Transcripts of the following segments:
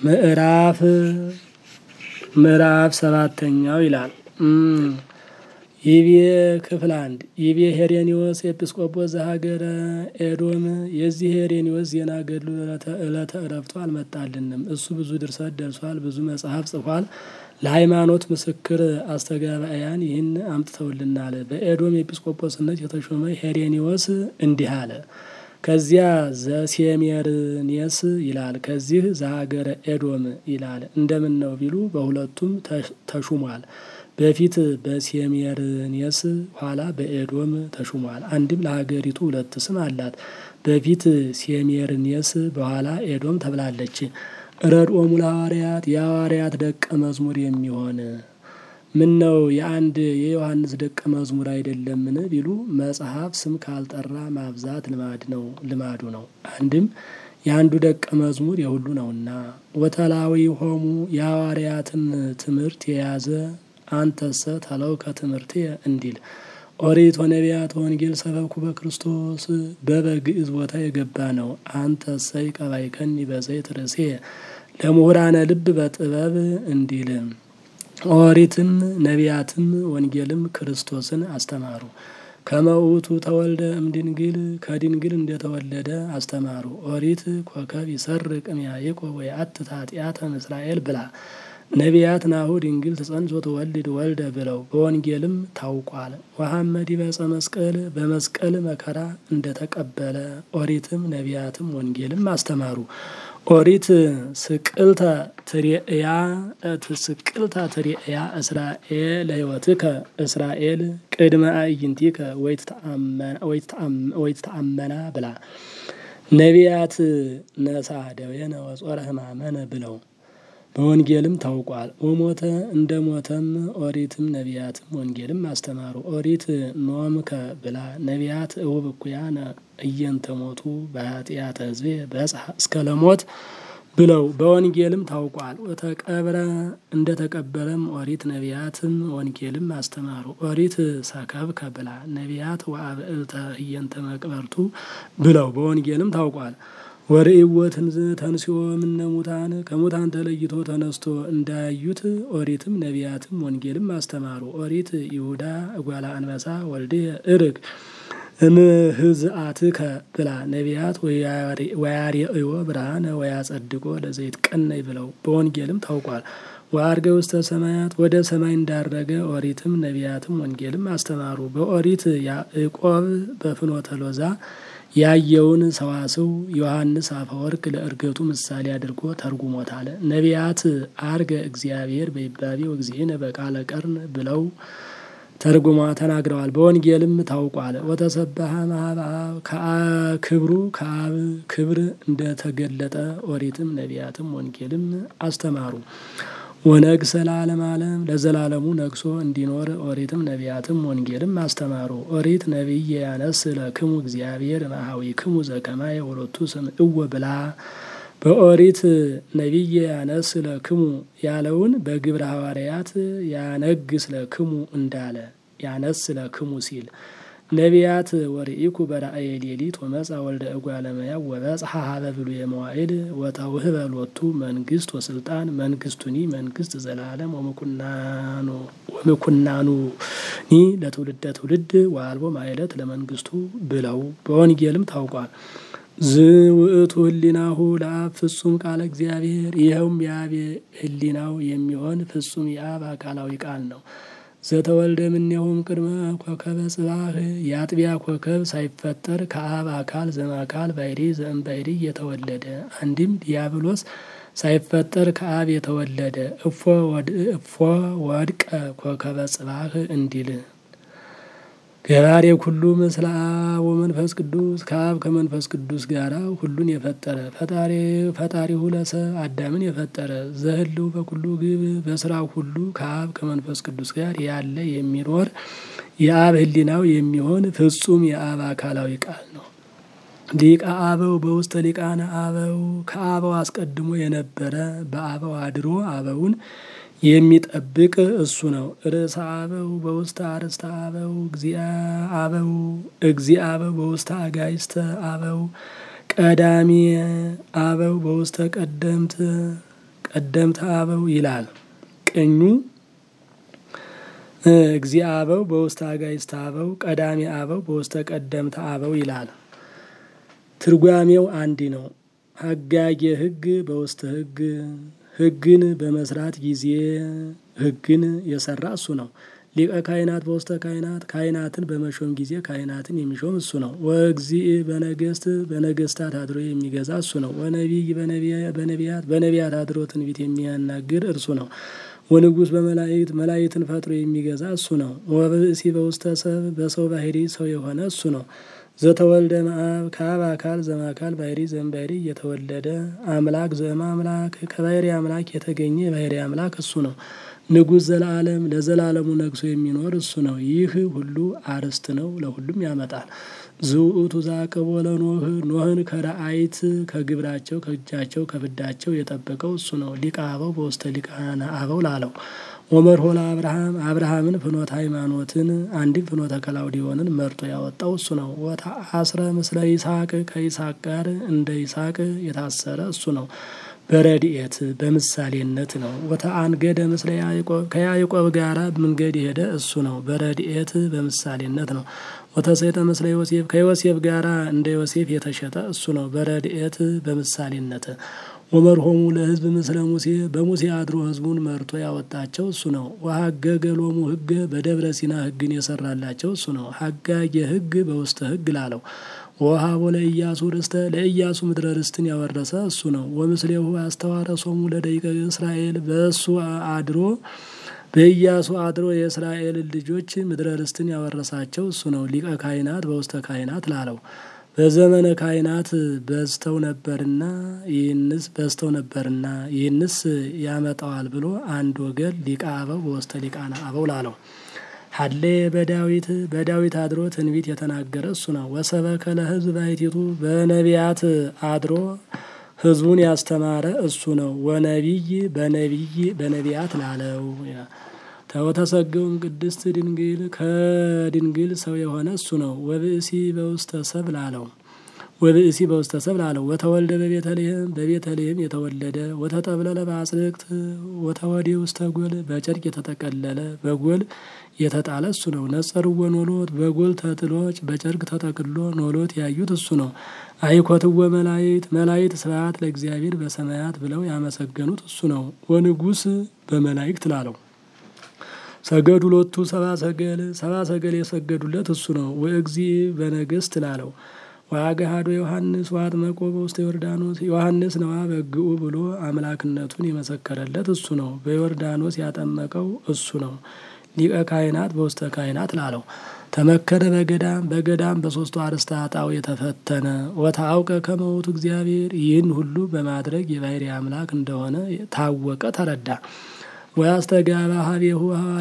ምዕራፍ ምዕራፍ ሰባተኛው ይላል። ይቤ ክፍል አንድ ይቤ ሄሬኒዎስ ኤጲስቆጶስ ዘሀገረ ኤዶም። የዚህ ሄሬኒዎስ ዜና ገድሉ ዕለተ ዕረፍቱ አልመጣልንም። እሱ ብዙ ድርሰት ደርሷል፣ ብዙ መጽሐፍ ጽፏል። ለሃይማኖት ምስክር አስተጋባያን ይህን አምጥተውልናል። በኤዶም ኤጲስቆጶስነት የተሾመ ሄሬኒዎስ እንዲህ አለ። ከዚያ ዘሴሜርኔስ ይላል፣ ከዚህ ዘሀገረ ኤዶም ይላል። እንደምን ነው ቢሉ በሁለቱም ተሹሟል። በፊት በሴሜርኔስ ኋላ በኤዶም ተሹሟል። አንድም ለሀገሪቱ ሁለት ስም አላት። በፊት ሴሜርኔስ በኋላ ኤዶም ተብላለች። ረድኦሙ ለሐዋርያት የሐዋርያት ደቀ መዝሙር የሚሆን ምን ነው የአንድ የዮሐንስ ደቀ መዝሙር አይደለምን ቢሉ መጽሐፍ ስም ካልጠራ ማብዛት ልማድ ነው ልማዱ ነው። አንድም የአንዱ ደቀ መዝሙር የሁሉ ነውና። ወተላዊ ሆሙ የሐዋርያትን ትምህርት የያዘ አንተሰ ተለው ከትምህርት እንዲል ኦሪት ወነቢያት ወንጌል ሰበኩ በክርስቶስ በበግዕዝ ቦታ የገባ ነው። አንተሰ ይቀባይከኒ በዘይት ርእሴ ለምሁራነ ልብ በጥበብ እንዲል ኦሪትም ነቢያትም ወንጌልም ክርስቶስን አስተማሩ። ከመውቱ ተወልደ እምድንግል ከድንግል እንደተወለደ አስተማሩ። ኦሪት ኮከብ ይሰርቅ እምያዕቆብ ወየአትት ኃጢአተ እስራኤል ብላ ነቢያት ናሁ ድንግል ትጸንሶ ትወልድ ወልደ ብለው በወንጌልም ታውቋል። ወሐመድ በጸ መስቀል በመስቀል መከራ እንደተቀበለ ኦሪትም ነቢያትም ወንጌልም አስተማሩ። ኦሪት ስቅልተ ትሬእያ ስቅልተ ትሬእያ እስራኤል ለሕይወትከ እስራኤል ቅድመ አዕይንቲከ ወይትተአመና ብላ ነቢያት ነሳ ደዌነ ወጾረ ሕማመነ ብለው በወንጌልም ታውቋል። ወሞተ እንደ ሞተም ኦሪትም ነቢያትም ወንጌልም አስተማሩ። ኦሪት ኖምከ ብላ ነቢያት እሁብ እኩያነ እየንተ ሞቱ በኃጢአተ ሕዝቤ በጽሐ እስከ ለሞት ብለው በወንጌልም ታውቋል። ወተቀብረ እንደ ተቀበለም ኦሪት ነቢያትም ወንጌልም አስተማሩ። ኦሪት ሰከብከ ብላ ነቢያት ወአብዕልተ እየንተ መቅበርቱ ብለው በወንጌልም ታውቋል። ወርእይዎ ተንሥኦ እምነ ሙታን ከሙታን ተለይቶ ተነስቶ እንዳያዩት ኦሪትም ነቢያትም ወንጌልም አስተማሩ። ኦሪት ይሁዳ እጓላ አንበሳ ወልድ እርግ እምህዝአትከ ብላ ነቢያት ወያሬእዮ ብርሃነ ወያጸድቆ ለዘይት ቀነይ ብለው በወንጌልም ታውቋል። ወአርገ ውስተ ሰማያት ወደ ሰማይ እንዳረገ ኦሪትም ነቢያትም ወንጌልም አስተማሩ። በኦሪት ያዕቆብ በፍኖተ ሎዛ ያየውን ሰዋስው ዮሐንስ አፈወርቅ ለእርገቱ ምሳሌ አድርጎ ተርጉሞታል። ነቢያት አርገ እግዚአብሔር በይባቤ ወእግዚእነ በቃለ ቀርን ብለው ተርጉማ ተናግረዋል። በወንጌልም ታውቋል። ወተሰበሐ እምኀበ አብ ከክብሩ ከአብ ክብር እንደተገለጠ ኦሪትም ነቢያትም ወንጌልም አስተማሩ። ወነግሰ ለዓለም ዓለም ለዘላለሙ ነግሶ እንዲኖር ኦሪትም ነቢያትም ወንጌልም አስተማሩ። ኦሪት ነቢይ ያነስ ለክሙ እግዚአብሔር ማሃዊክሙ ዘከማየ ወሎቱ ስምዕዎ ብላ በኦሪት ነቢይ ያነስ ለክሙ ያለውን በግብረ ሐዋርያት ያነግስ ለክሙ እንዳለ ያነስ ለክሙ ሲል ነቢያት ወርኢኩ በራእየ ሌሊት ወመጻ ወልደ እጓለ እመሕያው ወበጽሐ ሀበ ብሉየ መዋዕል ወተውህበ ሎቱ መንግስት ወስልጣን መንግስቱኒ መንግስት ዘላለም ወምኩናኑኒ ለትውልደ ትውልድ ወአልቦ ማይለት ለመንግስቱ ብለው በወንጌልም ታውቋል። ዝውእቱ ህሊናሁ ለአብ ፍጹም ቃለ እግዚአብሔር ይኸውም የአብ ህሊናው የሚሆን ፍጹም የአብ አካላዊ ቃል ነው። ዘተወልደ እምኔሁም ቅድመ ኮከበ ጽባህ የአጥቢያ ኮከብ ሳይፈጠር ከአብ አካል ዘማካል ባይሪ ዘእም ባይሪ የተወለደ አንድም ዲያብሎስ ሳይፈጠር ከአብ የተወለደ እፎ እፎ ወድቀ ኮከበ ጽባህ እንዲል ገባሬ ኩሉ ምስለ አብ ወመንፈስ ቅዱስ ከአብ ከመንፈስ ቅዱስ ጋር ሁሉን የፈጠረ ፈጣሪ ፈጣሪሁ ለሰብ አዳምን የፈጠረ ዘህልው በኩሉ ግብ በስራው ሁሉ ከአብ ከመንፈስ ቅዱስ ጋር ያለ የሚኖር የአብ ህሊናው የሚሆን ፍጹም የአብ አካላዊ ቃል ነው። ሊቀ አበው በውስተ ሊቃነ አበው ከአበው አስቀድሞ የነበረ በአበው አድሮ አበውን የሚጠብቅ እሱ ነው። ርዕሰ አበው በውስተ አርእስተ አበው እግዚአ አበው እግዚአ አበው በውስተ አጋይስተ አበው ቀዳሚ አበው በውስተ ቀደምት ቀደምተ አበው ይላል። ቅኙ እግዚአ አበው በውስተ አጋዕዝተ አበው ቀዳሚ አበው በውስተ ቀደምተ አበው ይላል። ትርጓሜው አንድ ነው። ሀጋጌ ሕግ በውስተ ሕግ ሕግን በመስራት ጊዜ ሕግን የሰራ እሱ ነው። ሊቀ ካህናት በውስተ ካህናት ካህናትን በመሾም ጊዜ ካህናትን የሚሾም እሱ ነው። ወእግዚእ በነገስት በነገስታት አድሮ የሚገዛ እሱ ነው። ወነቢይ በነቢያት በነቢያት አድሮ ትንቢት የሚያናግር እርሱ ነው። ወንጉስ በመላእክት መላእክትን ፈጥሮ የሚገዛ እሱ ነው። ወብእሲ በውስተ ሰብ በሰው ባህሪ ሰው የሆነ እሱ ነው። ዘተወልደ መአብ ከአብ አካል ዘማካል ባህሪ ዘእምባህሪ እየተወለደ አምላክ ዘእመ አምላክ ከባህሪ አምላክ የተገኘ የባህሪ አምላክ እሱ ነው። ንጉሥ ዘለዓለም ለዘላለሙ ነግሶ የሚኖር እሱ ነው። ይህ ሁሉ አርስት ነው፣ ለሁሉም ያመጣል። ዝውእቱ ዛቅቦ ለኖህ ኖህን ከረአይት ከግብራቸው ከእጃቸው ከፍዳቸው የጠበቀው እሱ ነው። ሊቀ አበው በውስተ ሊቃነ አበው ላለው ወመርሆ ለአብርሃም አብርሃምን ፍኖተ ሃይማኖትን አንድም ፍኖተ ከላውዲዮንን መርጦ ያወጣው እሱ ነው። ወተአስረ ምስለ ይስሐቅ ከይስሐቅ ጋር እንደ ይስሐቅ የታሰረ እሱ ነው። በረድኤት በምሳሌነት ነው። ወተአንገደ ምስለ ያዕቆብ ከያዕቆብ ጋራ መንገድ የሄደ እሱ ነው። በረድኤት በምሳሌነት ነው። ወተሰይጠ ምስለ ዮሴፍ ከዮሴፍ ጋራ እንደ ዮሴፍ የተሸጠ እሱ ነው። በረድኤት በምሳሌነት ወመርሆሙ ለሕዝብ ምስለ ሙሴ በሙሴ አድሮ ሕዝቡን መርቶ ያወጣቸው እሱ ነው። ወሀገገ ሎሙ ሕገ በደብረ ሲና ሕግን የሰራላቸው እሱ ነው። ሀጋጌ ሕግ በውስተ ሕግ ላለው ወሀቦ ለኢያሱ ርስተ ለኢያሱ ምድረ ርስትን ያወረሰ እሱ ነው። ወምስሌሁ አስተዋረሶሙ ለደቂቀ እስራኤል በእሱ አድሮ በኢያሱ አድሮ የእስራኤልን ልጆች ምድረ ርስትን ያወረሳቸው እሱ ነው። ሊቀ ካህናት በውስተ ካህናት ላለው በዘመነ ካህናት በዝተው ነበርና ይህንስ በዝተው ነበርና ይህንስ ያመጣዋል ብሎ አንድ ወገን ሊቀ አበው በውስተ ሊቃነ አበው ላለው ሀሌ በዳዊት በዳዊት አድሮ ትንቢት የተናገረ እሱ ነው። ወሰበከ ለሕዝብ ባሕቲቱ በነቢያት አድሮ ሕዝቡን ያስተማረ እሱ ነው። ወነቢይ በነቢይ በነቢያት ላለው ተወተሰገውም ቅድስት ድንግል ከድንግል ሰው የሆነ እሱ ነው። ወብእሲ በውስተ ሰብ ላለው ወብእሲ በውስተ ሰብ ላለው ወተወልደ በቤተልሔም በቤተልሔም የተወለደ ወተጠብለለ በአጽድቅት ወተወዲ ውስተ ጎል በጨርቅ የተጠቀለለ በጎል የተጣለ እሱ ነው። ነጸርወ ኖሎት በጎል ተጥሎች በጨርቅ ተጠቅሎ ኖሎት ያዩት እሱ ነው። አይኮትወ መላይት መላይት ስብሐት ለእግዚአብሔር በሰማያት ብለው ያመሰገኑት እሱ ነው። ወንጉስ በመላይክት ላለው ሰገዱ ሎቱ ሰባ ሰገል ሰባ ሰገል የሰገዱለት እሱ ነው። ወእግዚ በነገስት ላለው ወአገሃዶ ዮሐንስ ወአጥመቆ በውስተ ዮርዳኖስ ዮሐንስ ነዋ በግኡ ብሎ አምላክነቱን የመሰከረለት እሱ ነው። በዮርዳኖስ ያጠመቀው እሱ ነው። ሊቀ ካህናት በውስተ ካህናት ላለው ተመከረ በገዳም በገዳም በሶስቱ አርእስተ ኃጣው የተፈተነ ወታአውቀ ከመውቱ እግዚአብሔር ይህን ሁሉ በማድረግ የባሕርይ አምላክ እንደሆነ ታወቀ ተረዳ። ወያስተጋባ ሀቤሁ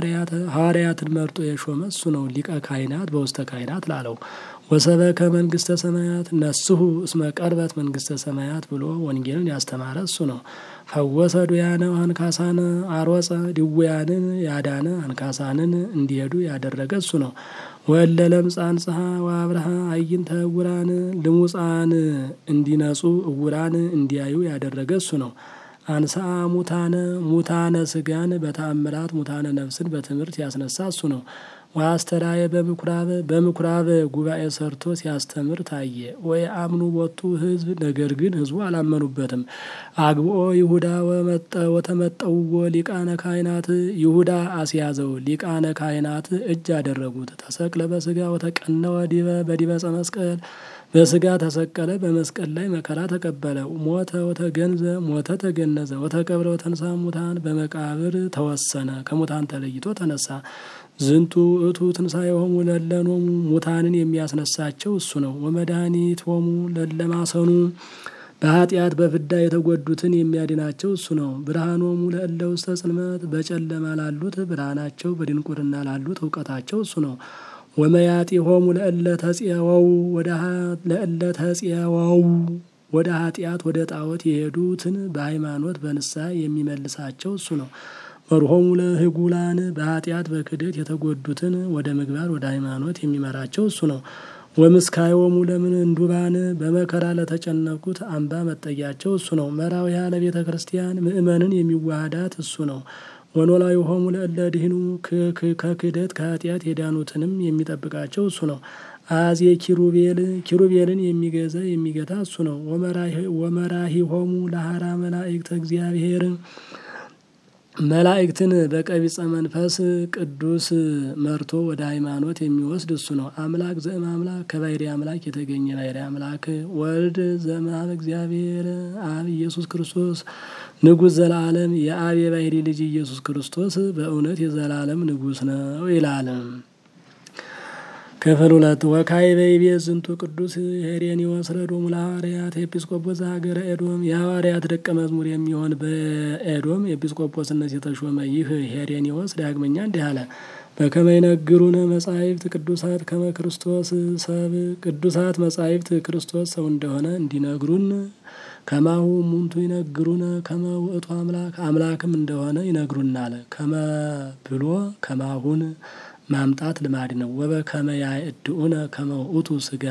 ሐዋርያትን መርጦ የሾመ እሱ ነው። ሊቀ ካህናት በውስተ ካህናት ላለው ወሰበከ መንግስተ ሰማያት ነስሑ እስመ ቀርበት መንግስተ ሰማያት ብሎ ወንጌልን ያስተማረ እሱ ነው። ፈወሰ ዱያነ አንካሳነ አሮጸ ድውያንን ያዳነ አንካሳንን እንዲሄዱ ያደረገ እሱ ነው። ወለ ለምጻ አንጽሐ ወአብርሃ አይንተ እውራን ልሙፃን እንዲነጹ እውራን እንዲያዩ ያደረገ እሱ ነው። አንስአ ሙታነ ሙታነ ስጋን በተአምራት ሙታነ ነፍስን በትምህርት ያስነሳ እሱ ነው። ወአስተራየ በምኩራብ በምኩራብ ጉባኤ ሰርቶ ሲያስተምር ታየ። ወይ አምኑ ቦቱ ህዝብ ነገር ግን ህዝቡ አላመኑበትም። አግብኦ ይሁዳ ወተመጠውዎ ሊቃነ ካህናት ይሁዳ አስያዘው ሊቃነ ካህናት እጅ አደረጉት። ተሰቅለ በስጋ ወተቀነወ ዲበ በዲበ ዕፀ መስቀል በስጋ ተሰቀለ፣ በመስቀል ላይ መከራ ተቀበለ። ሞተ ወተገንዘ ሞተ ተገነዘ ወተቀብረ ወተንሳ ሙታን በመቃብር ተወሰነ፣ ከሙታን ተለይቶ ተነሳ። ዝንቱ እቱ ትንሣኤሆሙ ለለኖሙ ሙታንን የሚያስነሳቸው እሱ ነው። ወመድኃኒቶሙ ለለማሰኑ በኃጢአት በፍዳ የተጎዱትን የሚያድናቸው እሱ ነው። ብርሃኖሙ ለእለ ውስተ ጽልመት በጨለማ ላሉት ብርሃናቸው፣ በድንቁርና ላሉት እውቀታቸው እሱ ነው። ወመያጢሆሙ ለእለ ተጽዋው ለእለ ተጽዋው ወደ ኃጢአት ወደ ጣዖት የሄዱትን በሃይማኖት በንስሐ የሚመልሳቸው እሱ ነው። መርሆሙ ለህጉላን በኃጢአት በክደት የተጎዱትን ወደ ምግባር ወደ ሃይማኖት የሚመራቸው እሱ ነው። ወምስካዮሙ ለምን እንዱባን በመከራ ለተጨነቁት አምባ መጠጊያቸው እሱ ነው። መራዊያ ለቤተ ክርስቲያን ምእመንን የሚዋሃዳት እሱ ነው። ወኖላዊ ሆሙ ለእለ ድህኑ ከክህደት ከኃጢአት የዳኑትንም የሚጠብቃቸው እሱ ነው። አዜ ኪሩቤል ኪሩቤልን የሚገዛ የሚገታ እሱ ነው። ወመራሂ ሆሙ ለሀራ መላእክተ እግዚአብሔር መላእክትን በቀቢጸ መንፈስ ቅዱስ መርቶ ወደ ሃይማኖት የሚወስድ እሱ ነው። አምላክ ዘእም አምላክ ከባህሪ አምላክ የተገኘ ባህሪ አምላክ ወልድ ዘእምአብ እግዚአብሔር አብ ኢየሱስ ክርስቶስ ንጉሥ ዘላለም የአብ የባህሪ ልጅ ኢየሱስ ክርስቶስ በእውነት የዘላለም ንጉሥ ነው ይላል። ክፍል ሁለት ወካይ በይቤ ዝንቱ ቅዱስ ሄሬኒዎስ ረዶሙ ለሐዋርያት ኤጲስቆጶስ ሀገረ ኤዶም የሐዋርያት ደቀ መዝሙር የሚሆን በኤዶም ኤጲስቆጶስነት የተሾመ ይህ ሄሬኒዎስ ዳግመኛ እንዲህ አለ። በከመ ይነግሩነ መጻሕፍት ቅዱሳት ከመ ክርስቶስ ሰብ ቅዱሳት መጻሕፍት ክርስቶስ ሰው እንደሆነ እንዲነግሩን ከማሁ ሙንቱ ይነግሩነ ከመ ውእቱ አምላክ አምላክም እንደሆነ ይነግሩናል። ከመ ብሎ ከማሁን ማምጣት ልማድ ነው። ወበከመ ያየድኡነ ከመ ውእቱ ስጋ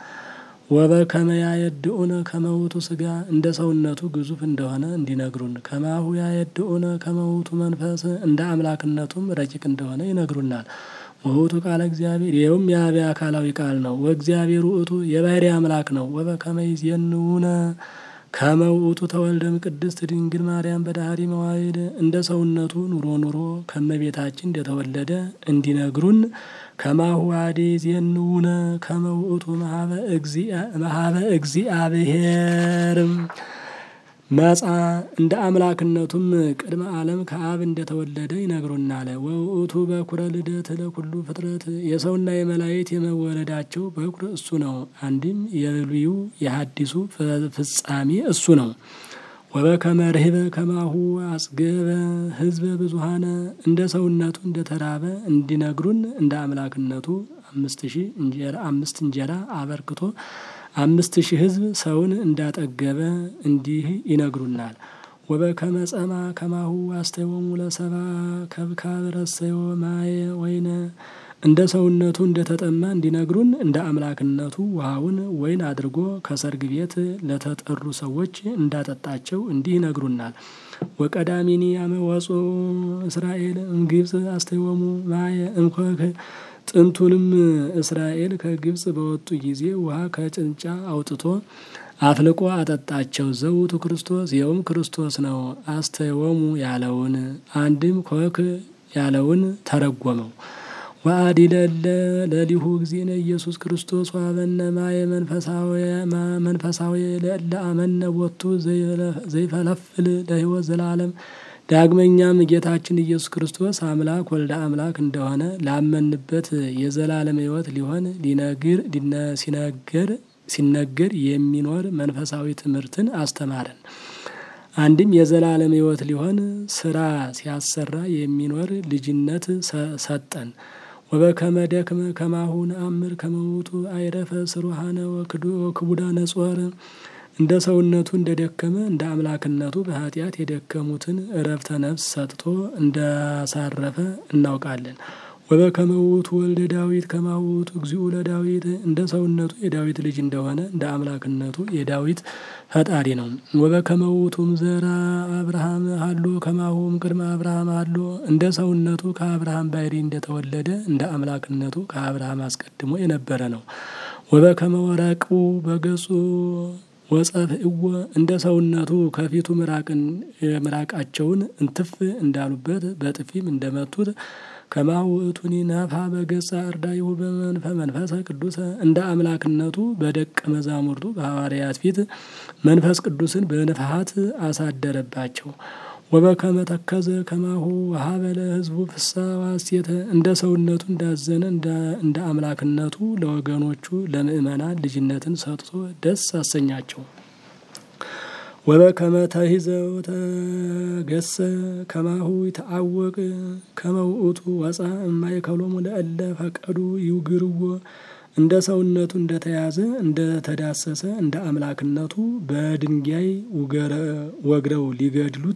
ወበከመ ያየድኡነ ከመ ውእቱ ስጋ እንደ ሰውነቱ ግዙፍ እንደሆነ እንዲነግሩን ከማሁ ያየድኡነ ከመ ውእቱ መንፈስ እንደ አምላክነቱም ረቂቅ እንደሆነ ይነግሩናል። ወውእቱ ቃለ እግዚአብሔር ይኸውም የአብ አካላዊ ቃል ነው። ወእግዚአብሔር ውእቱ የባህሪ አምላክ ነው። ወበከመ ይዜንውነ ከመ ውእቱ ተወልደም ቅድስት ድንግል ማርያም በዳህሪ መዋይድ እንደ ሰውነቱ ኑሮ ኑሮ ከመቤታችን እንደተወለደ እንዲነግሩን ከማሁ አዲ ዜንውነ ከመ ውእቱ መሀበ እግዚአብሔር መጻ እንደ አምላክነቱም ቅድመ ዓለም ከአብ እንደተወለደ ይነግሩናል። ወውእቱ በኩረ ልደት ለኩሉ ፍጥረት የሰውና የመላእክት የመወለዳቸው በኩር እሱ ነው። አንድም የብሉዩ የሐዲሱ ፍጻሜ እሱ ነው። ወበከመ ርህበ ከማሁ አጽገበ ሕዝበ ብዙሃነ እንደ ሰውነቱ እንደ ተራበ እንዲነግሩን እንደ አምላክነቱ አምስት ሺህ እንጀራ አምስት እንጀራ አበርክቶ አምስት ሺህ ሕዝብ ሰውን እንዳጠገበ እንዲህ ይነግሩናል። ወበከመ ጸማ ከማሁ አስተዮሙ ለሰባ ከብካብ ረሰዮ ማየ ወይነ እንደ ሰውነቱ እንደ ተጠማ እንዲነግሩን እንደ አምላክነቱ ውሃውን ወይን አድርጎ ከሰርግ ቤት ለተጠሩ ሰዎች እንዳጠጣቸው እንዲህ ይነግሩናል። ወቀዳሚኒ አመወጾ እስራኤል እምግብፅ አስተዮሙ ማየ እምኮክ ጥንቱንም እስራኤል ከግብፅ በወጡ ጊዜ ውሃ ከጭንጫ አውጥቶ አፍልቆ አጠጣቸው። ዘውቱ ክርስቶስ ይኸውም ክርስቶስ ነው። አስተዮሙ ያለውን አንድም ኮክ ያለውን ተረጎመው። ወአዲ ለለ ለሊሁ ጊዜነ ኢየሱስ ክርስቶስ ዋበነ ማየ መንፈሳዊ ለለ አመነ ቦቱ ዘይፈለፍል ለሕይወት ዘላለም ዳግመኛም ጌታችን ኢየሱስ ክርስቶስ አምላክ ወልደ አምላክ እንደሆነ ላመንበት የዘላለም ሕይወት ሊሆን ሊነግር ሲነገር ሲነገር የሚኖር መንፈሳዊ ትምህርትን አስተማረን። አንድም የዘላለም ሕይወት ሊሆን ስራ ሲያሰራ የሚኖር ልጅነት ሰጠን። ወበከመ ደክመ ከማሁ ነአምር ከመ ውእቱ አይረፈ ስሩሃነ ወክቡዳነ ጾር እንደ ሰውነቱ እንደ ደከመ እንደ አምላክነቱ በኃጢአት የደከሙትን እረፍተ ነፍስ ሰጥቶ እንዳሳረፈ እናውቃለን። ወበከመ ውእቱ ወልደ ዳዊት ከማሁ ውእቱ እግዚኡ ለዳዊት እንደ ሰውነቱ የዳዊት ልጅ እንደሆነ እንደ አምላክነቱ የዳዊት ፈጣሪ ነው። ወበከመ ውእቱም ዘራ አብርሃም ሀሎ ከማሁም ቅድመ አብርሃም ሀሎ እንደ ሰውነቱ ከአብርሃም ባሕሪ እንደተወለደ እንደ አምላክነቱ ከአብርሃም አስቀድሞ የነበረ ነው። ወበከመ ወረቁ በገጹ ወጸፍእወ እንደ ሰውነቱ ከፊቱ ምራቅን ምራቃቸውን እንትፍ እንዳሉበት በጥፊም እንደመቱት ከማሁ ውእቱኒ ነፍሐ በገጸ አርዳኢሁ በመንፈ መንፈሰ ቅዱሰ እንደ አምላክነቱ በደቀ መዛሙርቱ በሐዋርያት ፊት መንፈስ ቅዱስን በንፍሐት አሳደረባቸው። ወበከመ ተከዘ ከማሁ ወሀበ ለሕዝቡ ፍስሐ ወሐሴተ እንደ ሰውነቱ እንዳዘነ እንደ አምላክነቱ ለወገኖቹ ለምእመናን ልጅነትን ሰጥቶ ደስ አሰኛቸው። ወበከመ ተሂዘው ተገሰ ከማሁ ይተአወቅ ከመ ውእቱ ወፃ እማእከሎሙ ለእለ ፈቀዱ ይውግርዎ እንደ ሰውነቱ እንደተያዘ እንደተዳሰሰ እንደ አምላክነቱ በድንጋይ ወግረው ሊገድሉት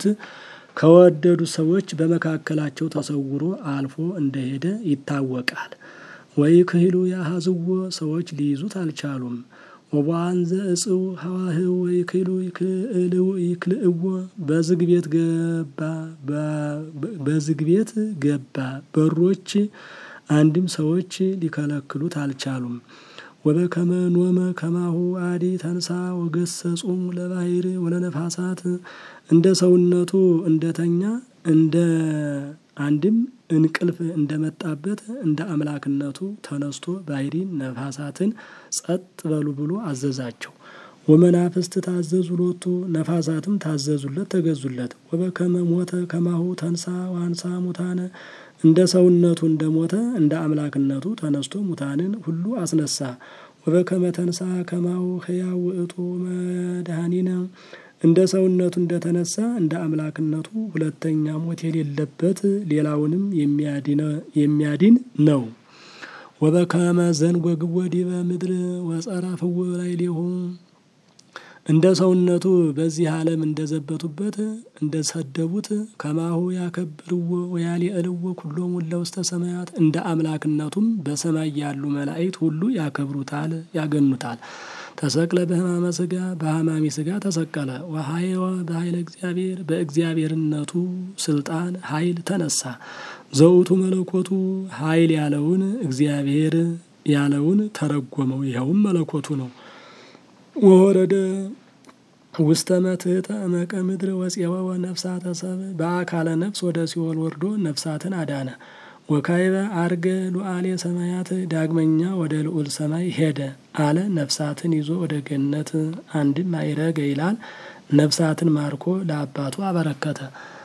ከወደዱ ሰዎች በመካከላቸው ተሰውሮ አልፎ እንደሄደ ይታወቃል። ወይ ክህሉ ያሃዝዎ ሰዎች ሊይዙት አልቻሉም። ወቧንዘ እጽው ሀዋህው ወይ ክህሉ ይክልእዎ በዝግ ቤት ገባ በዝግ ቤት ገባ በሮች አንድም ሰዎች ሊከለክሉት አልቻሉም። ወበከመ ኖመ ከማሁ አዲ ተንሳ ወገሰጹም ለባህር ወለነፋሳት እንደ ሰውነቱ እንደተኛ እንደ አንድም እንቅልፍ እንደመጣበት እንደ አምላክነቱ ተነስቶ ባህሪን ነፋሳትን ጸጥ በሉ ብሎ አዘዛቸው። ወመናፍስት ታዘዙ ሎቱ ነፋሳትም ታዘዙለት ተገዙለት። ወበከመ ሞተ ከማሁ ተንሳ ዋንሳ ሙታነ እንደ ሰውነቱ እንደ ሞተ እንደ አምላክነቱ ተነስቶ ሙታንን ሁሉ አስነሳ። ወበከመ ተንሳ ከማሁ ህያው ውእቱ መድኃኒነ እንደ ሰውነቱ እንደተነሳ እንደ አምላክነቱ ሁለተኛ ሞት የሌለበት ሌላውንም የሚያድን ነው። ወበከመ ዘንጎግቦ ዲበ ምድር ወጸራፍዎ ላዕሌሁ እንደ ሰውነቱ በዚህ ዓለም እንደዘበቱበት እንደሰደቡት ከማሁ ያከብርዎ ወያሊዕልዎ ኩሎሙ ለውስተ ሰማያት እንደ አምላክነቱም በሰማይ ያሉ መላእክት ሁሉ ያከብሩታል፣ ያገኑታል። ተሰቅለ በሕማመ ሥጋ በሕማሚ ሥጋ ተሰቀለ። ወሀየወ በኃይለ እግዚአብሔር በእግዚአብሔርነቱ ስልጣን ኃይል ተነሳ። ዘውቱ መለኮቱ ኃይል ያለውን እግዚአብሔር ያለውን ተረጎመው። ይኸውም መለኮቱ ነው። ወወረደ ውስተ መትሕተ እመቀ ምድር ወፄወወ ነፍሳተ ሰብእ በአካለ ነፍስ ወደ ሲኦል ወርዶ ነፍሳትን አዳነ። ወካይበ አርገ ሉዓሌ ሰማያት ዳግመኛ ወደ ልዑል ሰማይ ሄደ አለ። ነፍሳትን ይዞ ወደ ገነት አንድም አይረገ ይላል። ነፍሳትን ማርኮ ለአባቱ አበረከተ።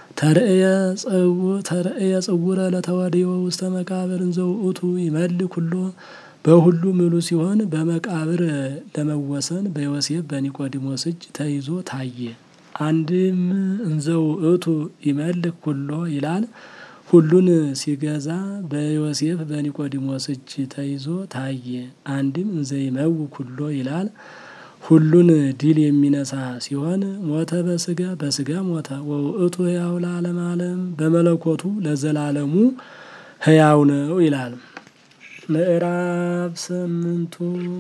ተርእየ ጽውረ ለተወድዮ ውስተ መቃብር እንዘ ውእቱ ይመልእ ኩሎ በሁሉ ምሉ ሲሆን በመቃብር ለመወሰን በዮሴፍ በኒቆዲሞስ እጅ ተይዞ ታየ። አንድም እንዘ ውእቱ ይመልክ ኩሎ ይላል። ሁሉን ሲገዛ በዮሴፍ በኒቆዲሞስ እጅ ተይዞ ታየ። አንድም እንዘ ይመው ኩሎ ይላል። ሁሉን ድል የሚነሳ ሲሆን ሞተ በስጋ በስጋ ሞተ። ወውእቱ ሕያው ለዓለመ ዓለም በመለኮቱ ለዘላለሙ ሕያው ነው ይላል። ምዕራፍ ስምንቱ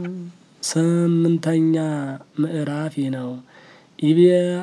ስምንተኛ ምዕራፍ ነው። ኢቤ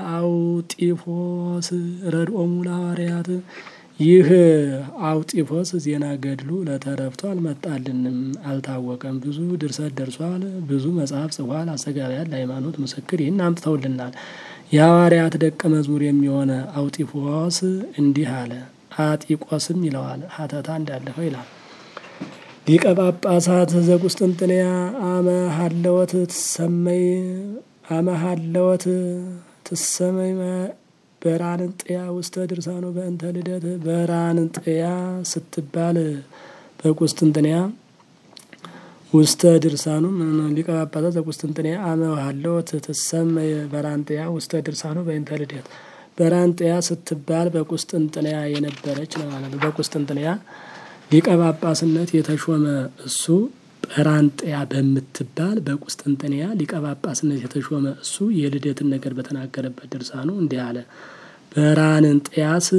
አውጢፎስ ረድኦሙ ለሐዋርያት ይህ አውጢፎስ ዜና ገድሉ ለተረፍቶ አልመጣልንም፣ አልታወቀም። ብዙ ድርሰት ደርሷል፣ ብዙ መጽሐፍ ጽፏል። አስተጋቢያን ለሃይማኖት ምስክር ይህን አምጥተውልናል። የሐዋርያት ደቀ መዝሙር የሚሆነ አውጢፎስ እንዲህ አለ። አጢቆስም ይለዋል ሀተታ እንዳለፈው ይላል። ሊቀ ጳጳሳት ዘቁስጥንጥንያ አመ ሀለወት ትሰመይ አመ ሀለወት ትሰመይ በራንጥያ ውስተ ድርሳኑ በእንተ ልደት በራንጥያ ስትባል በቁስጥንጥንያ ውስተ ድርሳኑ ሊቀ ጳጳሳት ዘቁስጥንጥንያ አመ ሀለወት ትሰመይ በራንጥያ ውስተ ድርሳኑ በእንተ ልደት በራንጥያ ስትባል በቁስጥንጥንያ የነበረች ነው ማለት ነው። በቁስጥንጥንያ ሊቀ ጳጳስነት የተሾመ እሱ ጰራንጥያ በምትባል በቁስጥንጥንያ ሊቀ ጳጳስነት የተሾመ እሱ የልደትን ነገር በተናገረበት ድርሳኑ እንዲህ አለ። በራንጥያስ